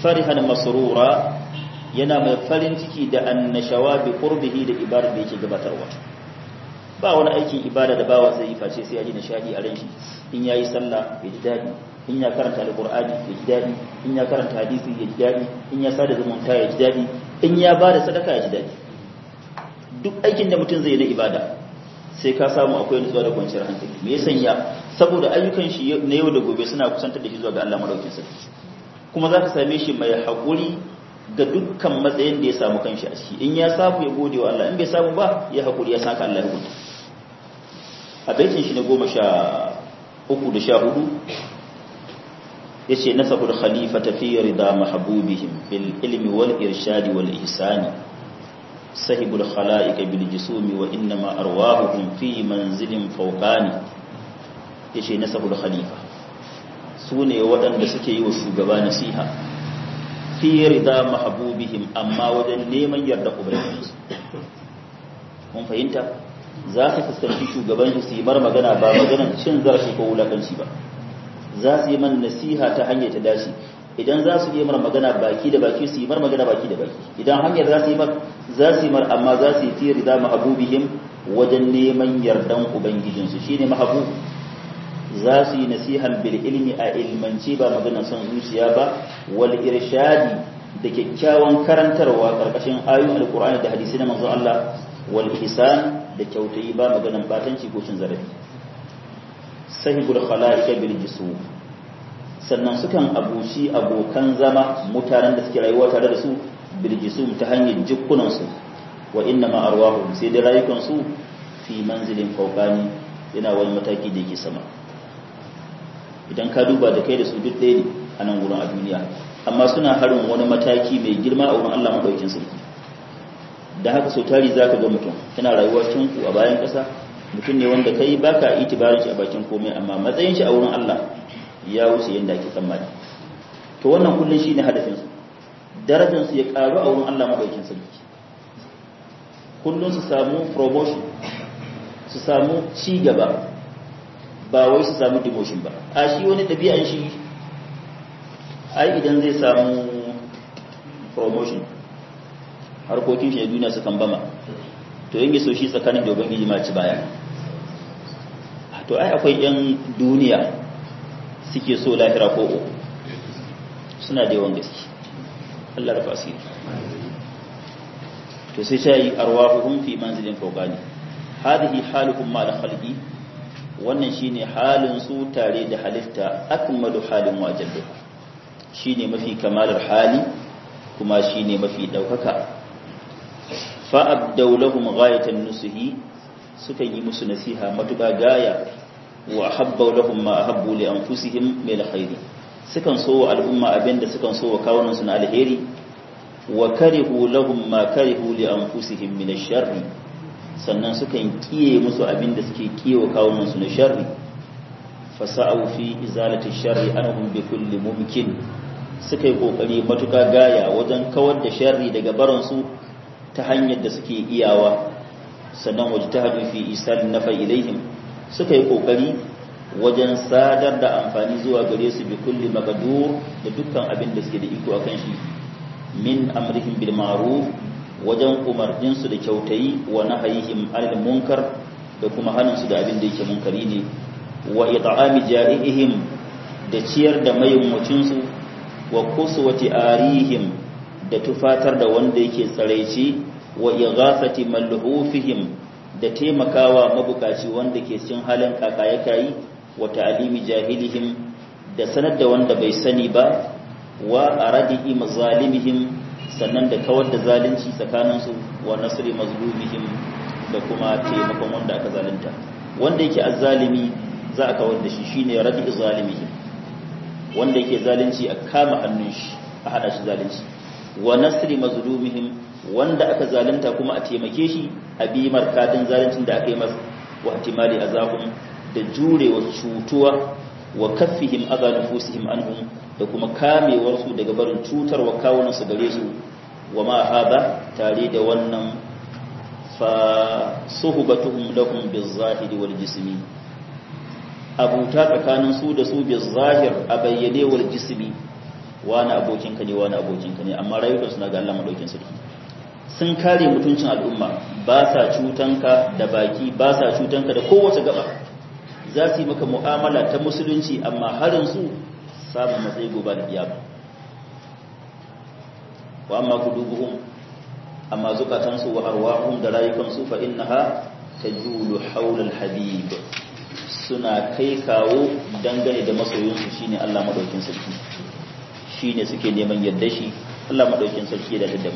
farihan masrura yana mai farin ciki da annashawa bi qurbihi da ibada da yake gabatarwa ba wani aikin ibada da bawa zai yi face sai ya ji nishadi a ran shi in yayi sallah ya ji dadi in ya karanta alqur'ani ya ji dadi in ya karanta hadisi ya ji dadi in ya sada zumunta ya ji dadi in ya bada sadaka ya ji dadi duk aikin da mutum zai na ibada sai ka samu akwai nutsuwa da kwanciyar hankali me ya sanya saboda ayyukan shi na yau da gobe suna kusantar da shi zuwa ga Allah madaukakin sarki kuma za ka same shi mai haƙuri ga dukkan matsayin da ya samu kanshi a ciki in ya samu ya gode wa Allah in bai samu ba ya haƙuri ya saka Allah ya hukunta a baitin shi na goma sha uku da sha hudu ya ce nasabul khalifa fi rida mahabubihim bil ilmi wal irshadi wal ihsani sahibul khala'iq bil jisumi wa innama arwahuhum fi manzilin fawqani yace nasabul khalifa su ne waɗanda suke yi wa shugaba nasiha fi rida mahabubihim amma wajen neman yarda ubangijinsu mun fahimta za ka fuskanci shugaban su yi mar magana ba maganar cin zarafi ko wulakanci ba za su yi man nasiha ta hanyar ta dace idan za su yi mar magana baki da baki su yi mar magana baki da baki idan hanyar za su yi mar za su yi mar amma za su yi fi rida mahabubihim wajen neman yardan ubangijinsu shine mahabub za su yi nasihan bil ilmi a ilmanci ba magana son zuciya ba wal irshadi da kyakkyawan karantarwa karkashin ayoyin alqur'ani da hadisi na manzon Allah wal ihsan da kyautayi ba maganan batanci ko cin zarafi sahibul khalaiq bil jisum sannan sukan abushi abokan zama mutanen da suke rayuwa tare da su bil jisum ta hanyar jikkunan su wa inna ma arwahum sai da rayukan su fi manzilin fawqani yana wani mataki da yake sama idan ka duba da kai da su duk ɗaya ne a nan wurin a duniya amma suna harin wani mataki mai girma a wurin Allah maɗaukin sarki da haka sau tari za ka ga mutum yana rayuwa cikin ku a bayan ƙasa mutum ne wanda kai ba ka itibarin shi a bakin komai amma matsayin shi a wurin Allah ya wuce yadda ake tsammani to wannan kullum shi ne hadafinsu darajarsu ya ƙaru a wurin Allah maɗaukin sarki kullum su samu promotion su samu ci gaba ba wai su samu demotion ba a shi wani ɗabi'an shi ai idan zai samu promotion harkokin shi na duniya su kan bama to yin so shi tsakanin da ubangiji ma ci baya to ai akwai yan duniya suke so lahira ko uku suna da yawan gaske Allah da fasiri to sai sai arwahuhum fi manzilin fawqani hadhihi haluhum ma da khalqi wannan shine halin su tare da halitta akmalu halin wajallu shine mafi kamalar hali kuma shine mafi daukaka fa abdaw lahum ghayatan nusuhi suka yi musu nasiha matuƙa gaya wa habbaw lahum ma ahabbu li anfusihim min alkhairi sukan so wa al'umma abinda sukan so wa kawunan su na alheri wa karihu lahum ma karihu li anfusihim min ash-sharri sannan sukan kiye musu abin da suke kiyewa kawunansu na sharri fasa'u fi izalati sharri anhum bi kulli mumkin suka yi kokari matuka gaya wajen kawar da sharri daga baransu ta hanyar da suke iyawa sannan wajtahadu fi isal nafa ilaihim suka yi kokari wajen sadar da amfani zuwa gare su bi kulli maqdur da dukkan abin da suke da iko akan shi min amrihim bil ma'ruf wajen umarninsu da kyautayi wa nahayihim anil munkar da kuma haninsu da abin da yake munkari ne wa it'ami ja'ihim da ciyar da mayunwacinsu wa kuswati arihim da tufatar da wanda yake tsaraici wa ighasati malhufihim da taimakawa mabukaci wanda ke cikin halin kakaya kai wa ta'limi jahilihim da sanar da wanda bai sani ba wa aradi mazalimihim sannan da kawar da zalunci tsakaninsu wa nasri mazlumihim da kuma taimakon wanda aka zalunta wanda yake azzalimi za a kawar da shi shine radi zalimihim wanda yake zalunci a kama hannun shi a hada shi zalunci wa nasri mazlumihim wanda aka zalunta kuma a taimake shi a bi markadin zaluncin da aka yi masa wa ihtimali azabun da jurewa cutuwa wa kaffihim adha nufusihim anhum da kuma kamewar su daga barin cutarwa kawunan su gare su wa ma hada tare da wannan fa suhbatuhum lahum bizahiri wal jismi abuta tsakanin su da su bizahir a bayyane wal jismi wani abokinka ne wani abokinka ne amma rayukan suna ga Allah madaukin sarki sun kare mutuncin al'umma ba sa cutanka da baki ba sa cutanka da kowace gaba za su yi maka mu'amala ta musulunci amma harin su samun matsayi gobe da kiyama wa amma kudubuhum amma zukatansu wa arwahum da rayukansu fa innaha tajulu hawla al-habib suna kai kawo dangane da masoyinsu shine Allah madaukin sarki shine suke neman yadda shi Allah madaukin sarki da daddamu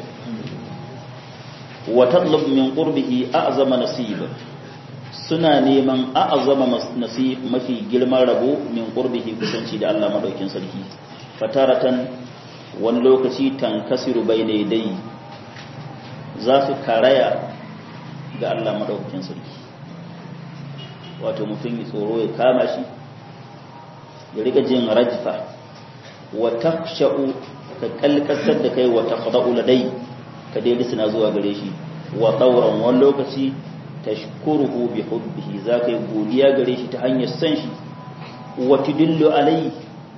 wa tatlub min qurbihi a'zama nasib suna neman a'zama nasib mafi girman rabo min qurbihi kusanci da Allah madaukin sarki fataratan wani lokaci tankasiru bayna dai za su karaya ga Allah madaukakin sarki wato mutum ya tsoro ya kama shi ya rika jin rajfa wa taksha'u ka kalkasar da kai wa taqda'u ladai ka dai suna zuwa gare shi wa tawran wani lokaci tashkuruhu bi hubbihi zaka yi godiya gare shi ta hanyar san shi wa tudillu alai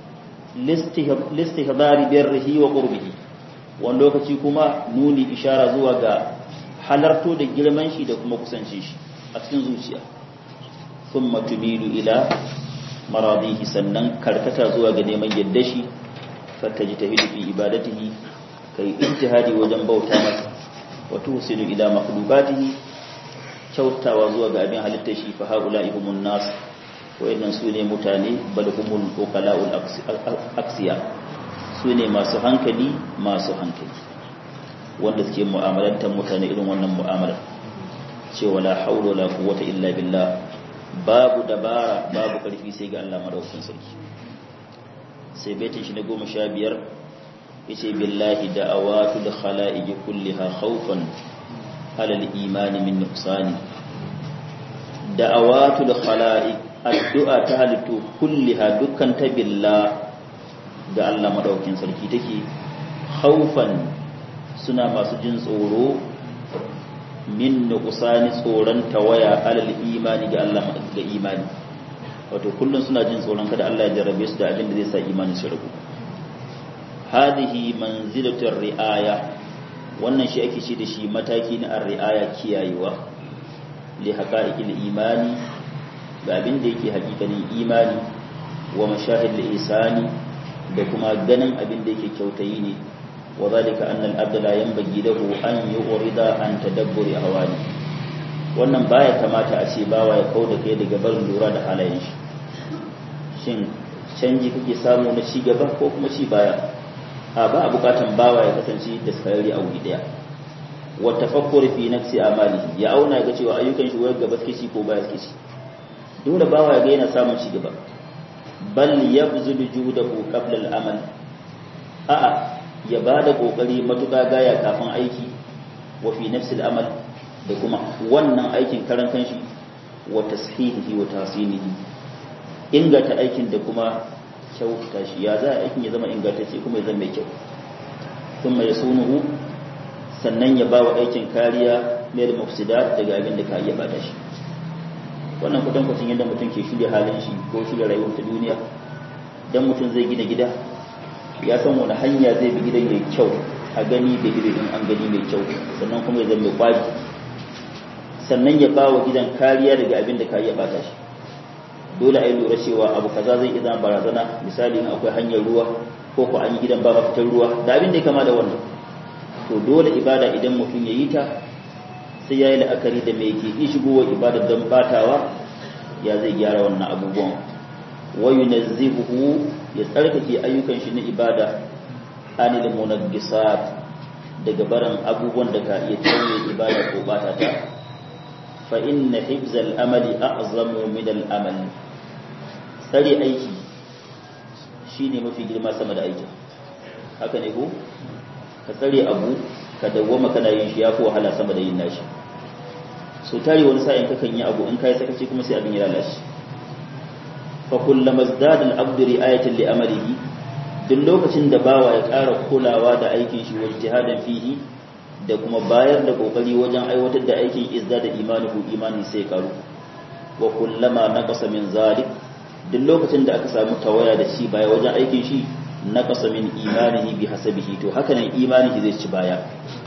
listihdari birrihi wa qurbihi wani lokaci kuma nuni ishara zuwa ga halarto da girman shi da kuma kusance shi a cikin zuciya thumma tumilu ila maradihi sannan karkata zuwa ga neman yadda shi fatajtahidu fi ibadatihi kai ijtihadi wajen bauta masa wa tuhsinu ila makhluqatihi kyautawa zuwa ga abin halittar shi fa haula ihumun nas wayannan su ne mutane bal humul uqala'ul aksiya su ne masu hankali masu hankali wanda suke mu'amalantar mutane irin wannan mu'amalar cewa la haula la quwwata illa billah babu dabara babu karfi sai ga Allah madaukakin sarki sai baitin shi na goma sha biyar yace billahi da'awatul khala'iq kulliha khawfan ala al-iman min nuqsani da'awatul khala'iq addu'a ta halittu kulliha dukkan ta billah ga Allah madaukakin sarki take khawfan suna masu jin tsoro min nuqsani tsoron tawaya alal imani ga Allah ga imani wato kullun suna jin tsoron kada Allah ya jarrabe su da abin da zai sa imani su rabu hadhihi manzilatu riaya wannan shi ake ce da shi mataki na ar-riaya kiyayewa li haqa'iqil imani ga abin da yake hakikanin imani wa mashahid al-isani da kuma ganin abin da yake kyautayi ne وذلك أن الأبد لا ينبغي له أن يغرد عن تدبر أهوانه wannan baya kamata a ce bawa ya kauda kai daga barin lura da halayen shi shin canji kake samu na ci gaba ko kuma ci baya a ba a bukatan bawa ya kasance da sarari a wuri daya wa tafakkur fi nafsi amalihi ya auna ga cewa ayyukan shi wayar gaba suke ci ko baya suke ci dole bawa ya ga yana samun ci gaba bal yabzulu juhdahu qabla al-amal a'a ya ba da ƙoƙari matuƙa gaya kafin aiki wa fi nafsil amal da kuma wannan aikin karan kanshi wa tashihihi wa tasinihi inganta aikin da kuma kyautata shi ya za aikin ya zama ingantacce kuma ya zama mai kyau kuma ya sunuhu sannan ya ba wa aikin kariya mai da mafsidat daga abin da ka iya bata shi wannan kwatankwacin yadda mutum ke shirya halin shi ko shirya rayuwar ta duniya dan mutum zai gina gida ya san wani hanya zai bi gidan mai kyau a gani da ido in an gani mai kyau sannan kuma ya zama mai kwari sannan ya ba wa gidan kariya daga abin da ka iya bata shi dole a yi lura cewa abu kaza zai iya zama barazana misali in akwai hanyar ruwa ko ko an yi gidan ba mafitar ruwa da abin da ya kama da wannan to dole ibada idan mutum ya yi ta sai ya yi la'akari da mai ke iya shigowa ibada don batawa ya zai gyara wannan abubuwan wa yunazzihuhu ya tsarkake ayyukan shi na ibada anil munaggisat daga barin abubuwan da ka iya tauye ibada ko bata ta fa inna hibzal amali a'zamu min al amal tsare aiki shine mafi girma sama da aiki haka ne ko ka tsare abu ka dawwama kana yin shi yafi wahala sama da yin nashi so tare wani sa'in kakan yi abu in kai sakaci kuma sai abin ya lalace fakullama zdada al-abdu ri'ayatan li amalihi duk lokacin da bawa ya ƙara kulawa da aikin shi wajen jihadan fihi da kuma bayar da kokari wajen aiwatar da aikin izda da imanuhu imanin sai karu wa kullama naqasa min zalik duk lokacin da aka samu tawaya da shi baya wajen aikin shi naqasa min imanihi bi hasabihi to haka ne imanihi zai ci baya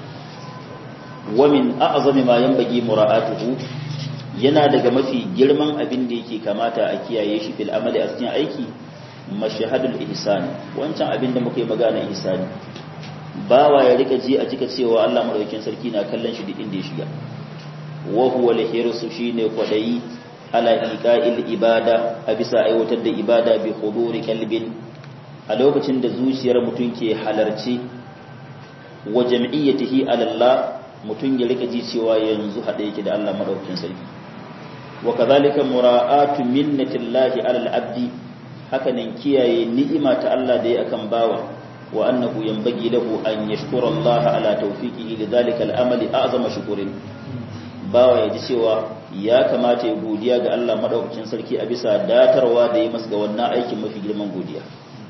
wa min a'zami ma yanbaghi mura'atuhu yana daga mafi girman abin da yake kamata a kiyaye shi fil amali a cikin aiki mashahadul ihsan wancan abin da muka yi magana ihsani bawa ya rika ji a cika cewa Allah madaukakin sarki na kallon shi duk inda ya shiga wa huwa al-hirsu shine kwadayi ala iqa'il ibada a bisa aiwatar da ibada bi huduri qalbin a lokacin da zuciyar mutum ke halarci wa jam'iyyatihi ala Allah mutum ya rika ji cewa yanzu hada yake da Allah madaukakin sarki wa kadhalika mura'atu minnatillahi ala al-abdi hakanan kiyaye ni'ima ta Allah da ya akan bawa wa annahu yanbaghi lahu an yashkura Allah ala tawfiqihi lidhalika al-amali a'zama shukrin bawa ya ji cewa ya kamata ya godiya ga Allah madaukakin sarki a bisa datarwa da ya masa ga wannan aikin mafi girman godiya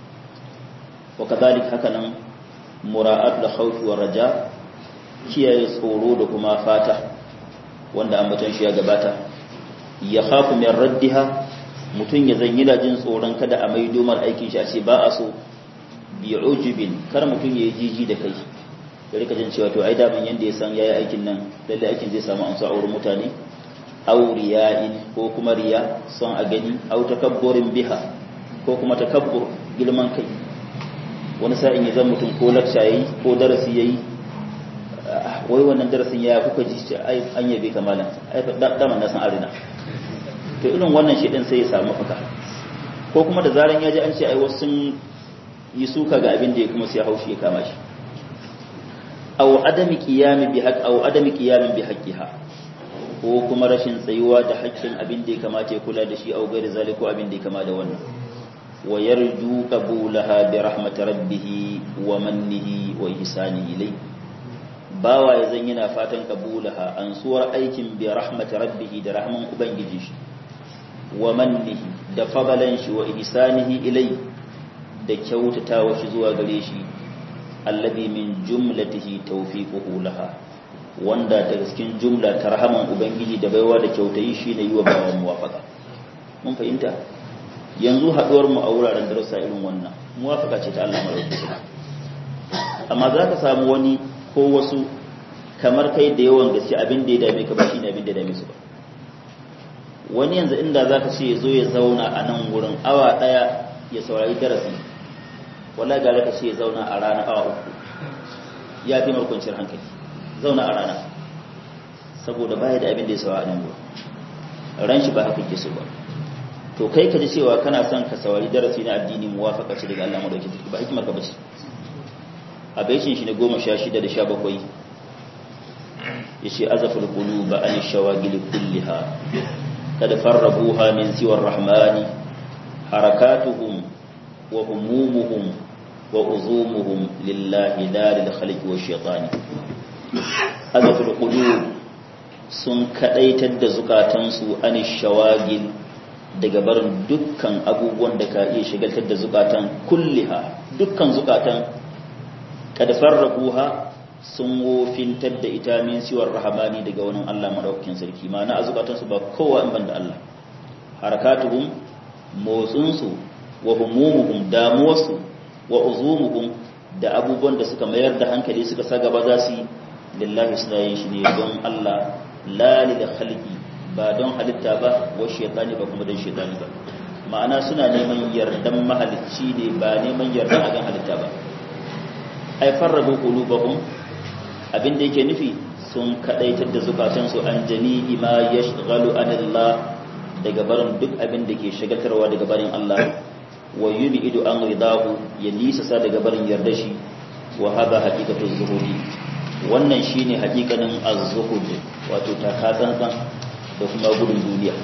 wa kadhalik hakanan mura'at al-khawf wa raja kiyaye tsoro da kuma fata wanda ambaton shi ya gabata ya khafu min raddiha mutum ya zanyi da jin tsoron kada a mai domar aikin shi a ce ba a so bi ujubin kar mutum ya yi jiji da kai ya rika jin cewa to ai daman yanda ya san yayi aikin nan lalle aikin zai samu amsa a wurin mutane aw riya'in ko kuma riya son a gani aw takabburin biha ko kuma takabbur girman kai wani sa'in ya zan mutum ko lakca yayi ko darasi yayi wai wannan darasin ya kuka ji ai an yabe kamalan ai daman na san arina to irin wannan shi din sai ya samu mafaka ko kuma da zaran ya ji an ce ai wasu sun yi suka ga abin da ya kuma sai haushi ya kama shi aw adami qiyami bi haqq aw adami qiyamin bi haqqiha ko kuma rashin tsayuwa da haƙƙin abin da ya kamata ya kula da shi aw gairi zalika ko abin da ya kama da wannan wa yarju qabulaha bi rahmat rabbih wa mannihi wa ihsanihi ilayhi bawa ya zan yana fatan qabulaha ansuwar aikin bi rahmat rabbih da rahman ubangiji shi wa mannihi da fadalan shi wa ihsanihi ilai da kyautatawa shi zuwa gare shi allazi min jumlatihi tawfiquhu laha wanda daga cikin jumla ta rahaman ubangiji da baiwa da kyautayi shine yi wa bawa muwafaka mun fahimta yanzu haduwar mu a wuraren darussa irin wannan muwafaka ce ta Allah madaukakin amma za ka samu wani ko wasu kamar kai da yawan gaske abin da ya dame ka ba shine abin da ya dame su ba wani yanzu inda za ka ce ya zo ya zauna a nan wurin awa ɗaya ya saurari darasi wala ga ka ce ya zauna a rana awa uku ya fi markwancin hankali zauna a rana saboda baya da abin da ya sawa a nan wurin ran shi ba haka ke so ba to kai ka ji cewa kana son ka saurari darasi na addini muwafaka ce daga Allah madauki ba hikimar ka bace a baishin shi ne goma sha shida da sha bakwai ya ce azafin quluba an shawagili kulliha قد فربوها من سوى الرحمن حركاتهم وهمومهم وعزومهم لله لا للخلق والشيطان هذا في القلوب sun kadaitar da zukatansu an shawagil daga barin dukkan abubuwan da ka iya shigaltar da zukatan kulliha dukkan zukatan kad farraquha sun wofintar da ita min siwar rahamani daga wani Allah madaukakin sarki ma'ana a zukatansu ba kowa in banda Allah harakatuhum motsinsu wa humumuhum damuwarsu wa uzumuhum da abubuwan da suka mayar da hankali suka sa gaba za su lillahi suna yin shi ne don Allah la lil khalqi ba don halitta ba wa shaytani ba kuma don shaytani ba ma'ana suna neman yardan mahalicci ne ba neman yardan agan halitta ba ay farrabu qulubahum abin da yake nufi sun kadaitar da zukatansu an jami'i ma yashghalu anillah daga barin duk abin da ke shagaltarwa daga barin Allah wa yub'idu an ridahu ya nisa sa daga barin yarda shi wa hada haqiqatu zuhudi wannan shine haqiqanin az-zuhud wato takatsantsan da kuma gudun duniya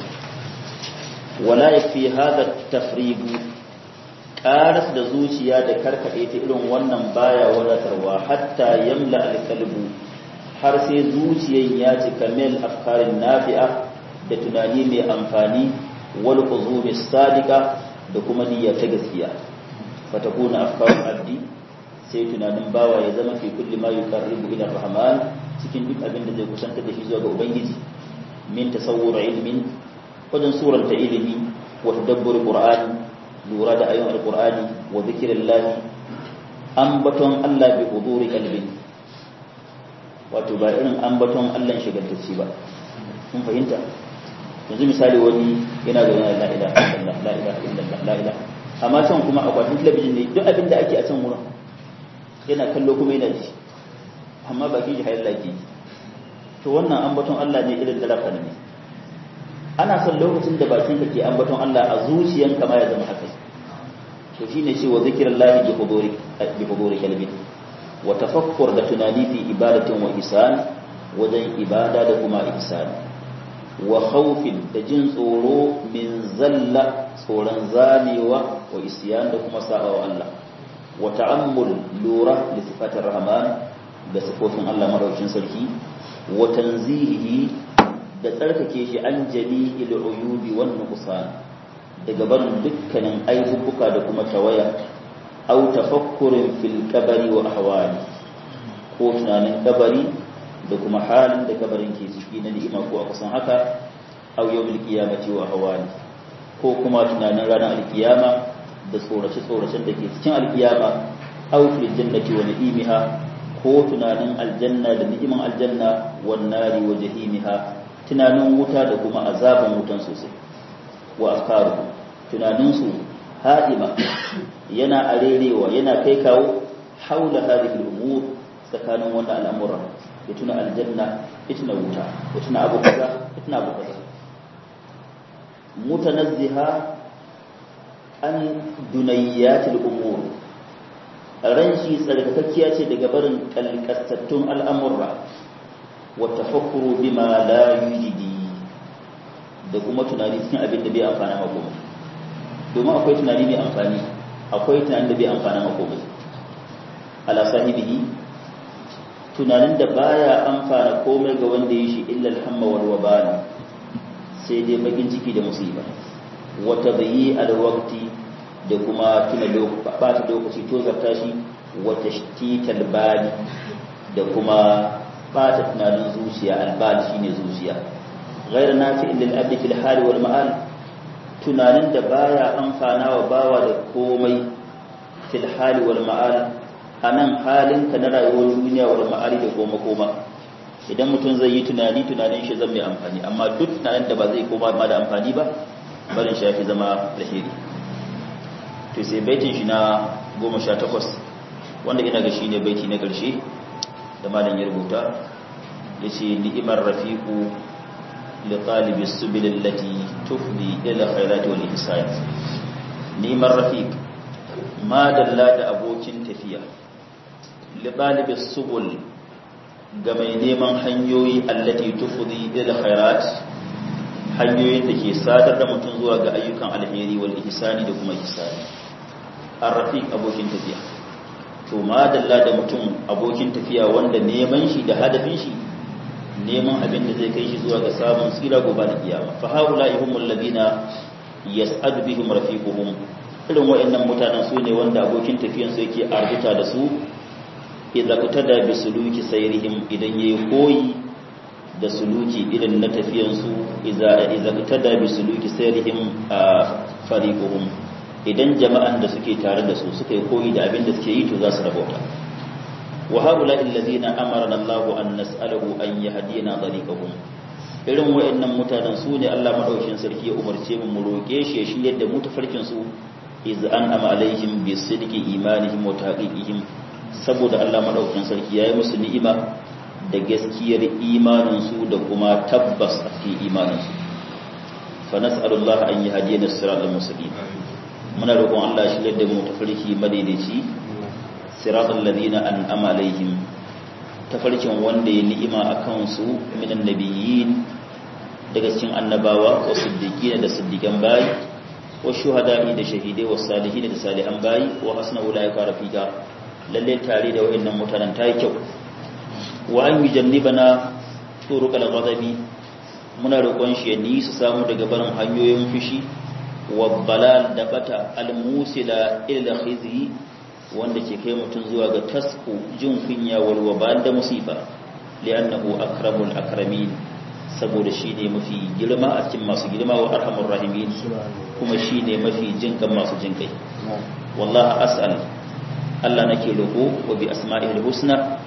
wala yakfi hada tafrigu karas da zuciya da karkade ta irin wannan baya wadatarwa hatta yamla alqalbu har sai zuciyan ya cika mil afkarin nafi'a da tunani mai amfani wal quzumi sadiqa da kuma niyya ta gaskiya fatakuna afkarun abdi sai tunanin bawa ya zama fi kulli ma yuqarribu ila rahman cikin duk abin da zai kusantar da shi zuwa ga ubangiji min tasawwur ilmin wajen suranta ilimi wa tadabbur qur'ani lura da ayoyin alqur'ani wa zikrillah ambaton Allah bi huduri qalbin wato ba irin ambaton Allah shigantacci ba kun fahimta yanzu misali wani yana da la ilaha illallah la ilaha illallah la ilaha amma can kuma akwatin talabijin ne duk abin da ake a can wurin yana kallo kuma yana ji amma bakin shi hayar laki to wannan ambaton Allah ne irin dalafa ne ana son lokacin da bakin ka ke ambaton Allah a zuciyanka ma ya zama haka to shine ce wa zikrullahi bi huduri bi huduri kalbi wa tafakkur da tunani fi ibadatin wa ihsan wajen ibada da kuma ihsan wa khawfin da jin tsoro min zalla tsoron zamewa wa isyan da kuma sa'a wa Allah wa ta'ammul lura li sifatir rahman da sifofin Allah madaukakin sarki wa tanzihihi da tsarkake shi an jami'il uyubi wan nuqsan daga barin dukkanin aibubuka da kuma tawaya aw tafakkurin fil qabri wa ahwali ko tunanin kabari da kuma halin da kabarin ke ciki na ni'ima ko a kusan haka aw yawmil qiyamati wa ahwali ko kuma tunanin ranar alkiyama da tsorace-tsoracen da ke cikin alkiyama aw fil jannati wa ni'imiha ko tunanin aljanna da ni'iman aljanna wan nari wa jahimiha tunanin wuta da kuma azaban wutan sosai wa afkaru tunanin su hadima yana arerewa yana kai kawo haula hadhihi al-umur tsakanin wannan al'amuran ya tuna aljanna ya tuna wuta ya tuna abu kaza ya tuna abu kaza mutanazziha an dunayyatil umur ran shi tsarkakakkiya ce daga barin kalkastattun al'amurra wa tafakkuru bima la yujidi da kuma tunani cikin abin da bai amfana makomai domin akwai tunani mai amfani akwai tunani da bai amfana makomai ala sahibihi tunanin da baya amfana komai ga wanda ya shi illa alhamma wal wabala sai dai bakin ciki da musiba wa tadyi al waqti da kuma tuna bata lokaci to zarta shi wa tashtital bali da kuma bata tunanin zuciya albal shine zuciya ghayr nafi'in lil abdi fil hali wal ma'al tunanin da baya amfana wa bawa da komai fil hali wal ma'al anan halin ka na rayuwar duniya wal ma'al da koma koma idan mutum zai yi tunani tunanin shi zan mai amfani amma duk tunanin da ba zai koma ma da amfani ba barin shi yafi zama alheri to sai baitin shi na goma sha takwas wanda ina ga shi ne baiti na ƙarshe da malam ya rubuta ya ce ni'imar rafiku li talibi subil lati tufdi ila khairati wal ihsan ni'imar rafiq ma dalla da abokin tafiya li talibi subul ga mai neman hanyoyi allati tufdi ila khairat hanyoyin da ke sadar da mutum zuwa ga ayyukan alheri wal ihsani da kuma ihsani arrafiq abokin tafiya to madalla da mutum abokin tafiya wanda neman shi da hadafin shi neman abin da zai kai shi zuwa ga samun tsira gobe da kiyama fa haula'i humul ladina yas'adu bihim rafiquhum irin wayannan mutanen su ne wanda abokin tafiyan su yake arzuta da su idza kutada bi suluki sayrihim idan yayi koyi da suluki irin na tafiyan su idza idza kutada bi suluki sayrihim fariquhum idan jama'an da suke tare da su suka yi koyi da abin da suke yi to za su rabauta wa haula alladhina amarna Allah an nas'alahu an yahdina tariqahum irin wayannan mutanen su ne Allah madaukin sarki ya umarce mu mu roke shi ya shiryar da mu tafarkin su iz an ama alaihim bi sidqi imanihim wa taqiqihim saboda Allah madaukin sarki yayi musu ni'ima da gaskiyar imanin su da kuma tabbas a cikin imanin su fa nas'alullaha an yahdina as-siratal mustaqim muna roƙon Allah shi da mu tafarki madaidaici siratal ladina an'ama alaihim tafarkin wanda ya ni'ima akan su minan nabiyyin daga cikin annabawa wa siddiqina da siddiqan bayi wa shuhada'i da shahidai wa salihin da salihan bayi wa hasna ulaika rafiqa lalle tare da wayannan mutanen tayi kyau wa an yujannibana turuqal ghadabi muna roƙon shi ya ni su samu daga barin hanyoyin fushi wabbalal da bata almusila ila khizi wanda ke kai mutum zuwa ga tasku jin kunya wal wabal da musifa li'annahu akramul akramin saboda shi ne mafi girma a cikin masu girma wa arhamur rahimin kuma shi ne mafi jinkan masu jinkai wallahi as'al Allah nake roƙo wa bi asma'ihil husna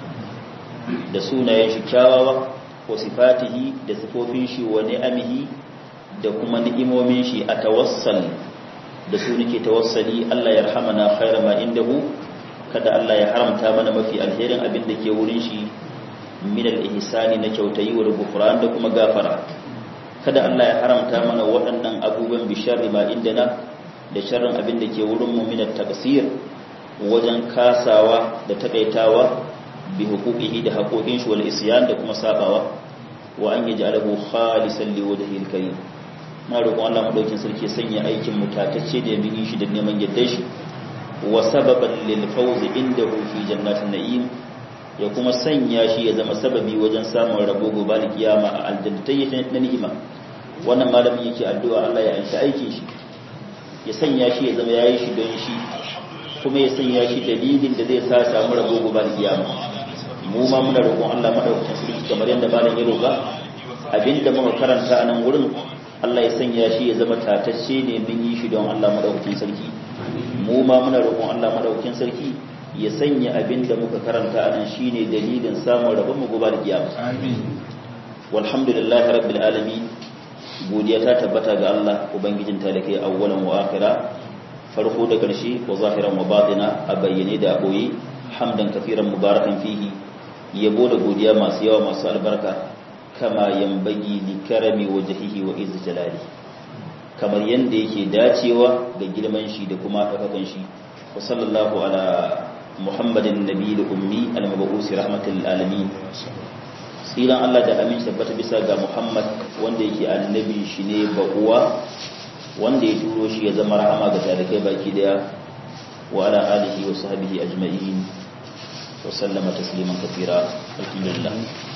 da sunayen shi kyawawa wa sifatihi da sifofin shi wa ni'amihi da kuma ni'imomin shi a tawassal da su nake tawassali Allah ya rahamana khaira ma indahu kada Allah ya haramta mana mafi alherin abin da ke wurin shi min al-ihsani na kyautayi wa ghufran da kuma gafara kada Allah ya haramta mana waɗannan abubuwan bi sharri ma indana da sharrin abin da ke wurin mu min at-taqsir wajen kasawa da takaitawa bi huquqihi da haƙoƙin shi wal isyan da kuma sabawa wa an yaj'alahu khalisan li wajhil karim na roƙon Allah madaukin sarki sanya aikin mutatacce da yamin shi da neman yadda shi wa sababan lil fawz indahu fi jannatin na'im ya kuma sanya shi ya zama sababi wajen samun rabo gobe da kiyama a aljannatai na ni'ima wannan malamin yake addu'a Allah ya anshi aikin shi ya sanya shi ya zama yayi shi don shi kuma ya sanya shi dalilin da zai sa samu rabo gobe da kiyama mu ma muna roƙon Allah madaukakin sarki kamar yadda malam ya roƙa abinda muka karanta a nan wurin Allah ya sanya shi ya zama tatacce ne mun yi shi don Allah madaukakin sarki mu ma muna roƙon Allah madaukakin sarki ya sanya abinda muka karanta a nan shine dalilin samun rabon mu gobe da kiyama amin walhamdulillahi rabbil alamin godiya ta tabbata ga Allah ubangijin talakai awwalan wa akhira farko da ƙarshe wa zahiran wa batina a bayyane da aboye hamdan kafiran mubarakan fihi yabo da godiya masu yawa masu albarka kama yambagi li karami wajhihi wa izz jalali kamar yanda yake dacewa ga girman shi da kuma ɗaukakan shi wa sallallahu ala muhammadin nabiyil ummi al-mab'us rahmatul alamin tsiran Allah da amin tabbata bisa ga Muhammad wanda yake annabi shi ne ba uwa wanda ya turo shi ya zama rahama ga talikai baki daya wa ala alihi wa sahbihi ajma'in wa sallama tasliman kafira alhamdulillah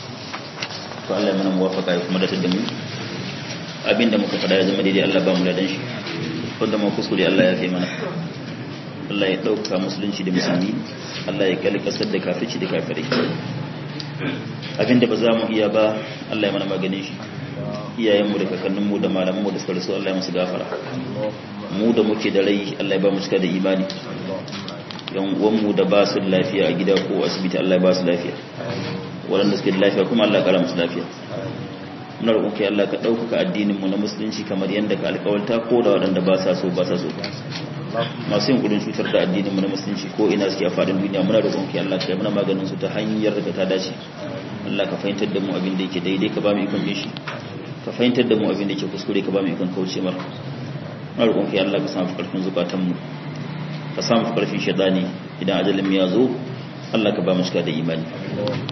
to Allah ya mana muwafaqa ya kuma datar da mu abinda muka fada ya zama daidai Allah ba mu ladan shi wanda mu kuskure Allah ya kai mana Allah ya dauka musulunci da musulmi Allah ya kalkasar da kafirci da kafirai abinda ba za mu iya ba Allah ya mana maganin shi iyayenmu da kakanninmu da malamanmu da suka rasu Allah ya musu gafara mu da muke da rai Allah ya ba mu cika da imani yan uwanmu da ba su lafiya a gida ko asibiti Allah ya ba su lafiya waɗanda suke da lafiya kuma Allah ya kara musu lafiya muna roƙon kai Allah ka ɗaukaka addinin mu na musulunci kamar yadda ka alƙawarta ko da waɗanda ba sa so ba sa so masu yin gudun cutar da addinin mu na musulunci ko ina suke a faɗin duniya muna roƙon kai Allah ka yi mana maganin su ta hanyar da ta dace Allah ka fahimtar da mu abin da yake daidai ka ba mu ikon bin shi ka fahimtar da mu abin da yake kuskure ka ba mu ikon kauce mar muna roƙon kai Allah ka samu karfin zukatan mu ka samu karfin shaidani idan ajalin ya zo Allah ka ba mu shiga da imani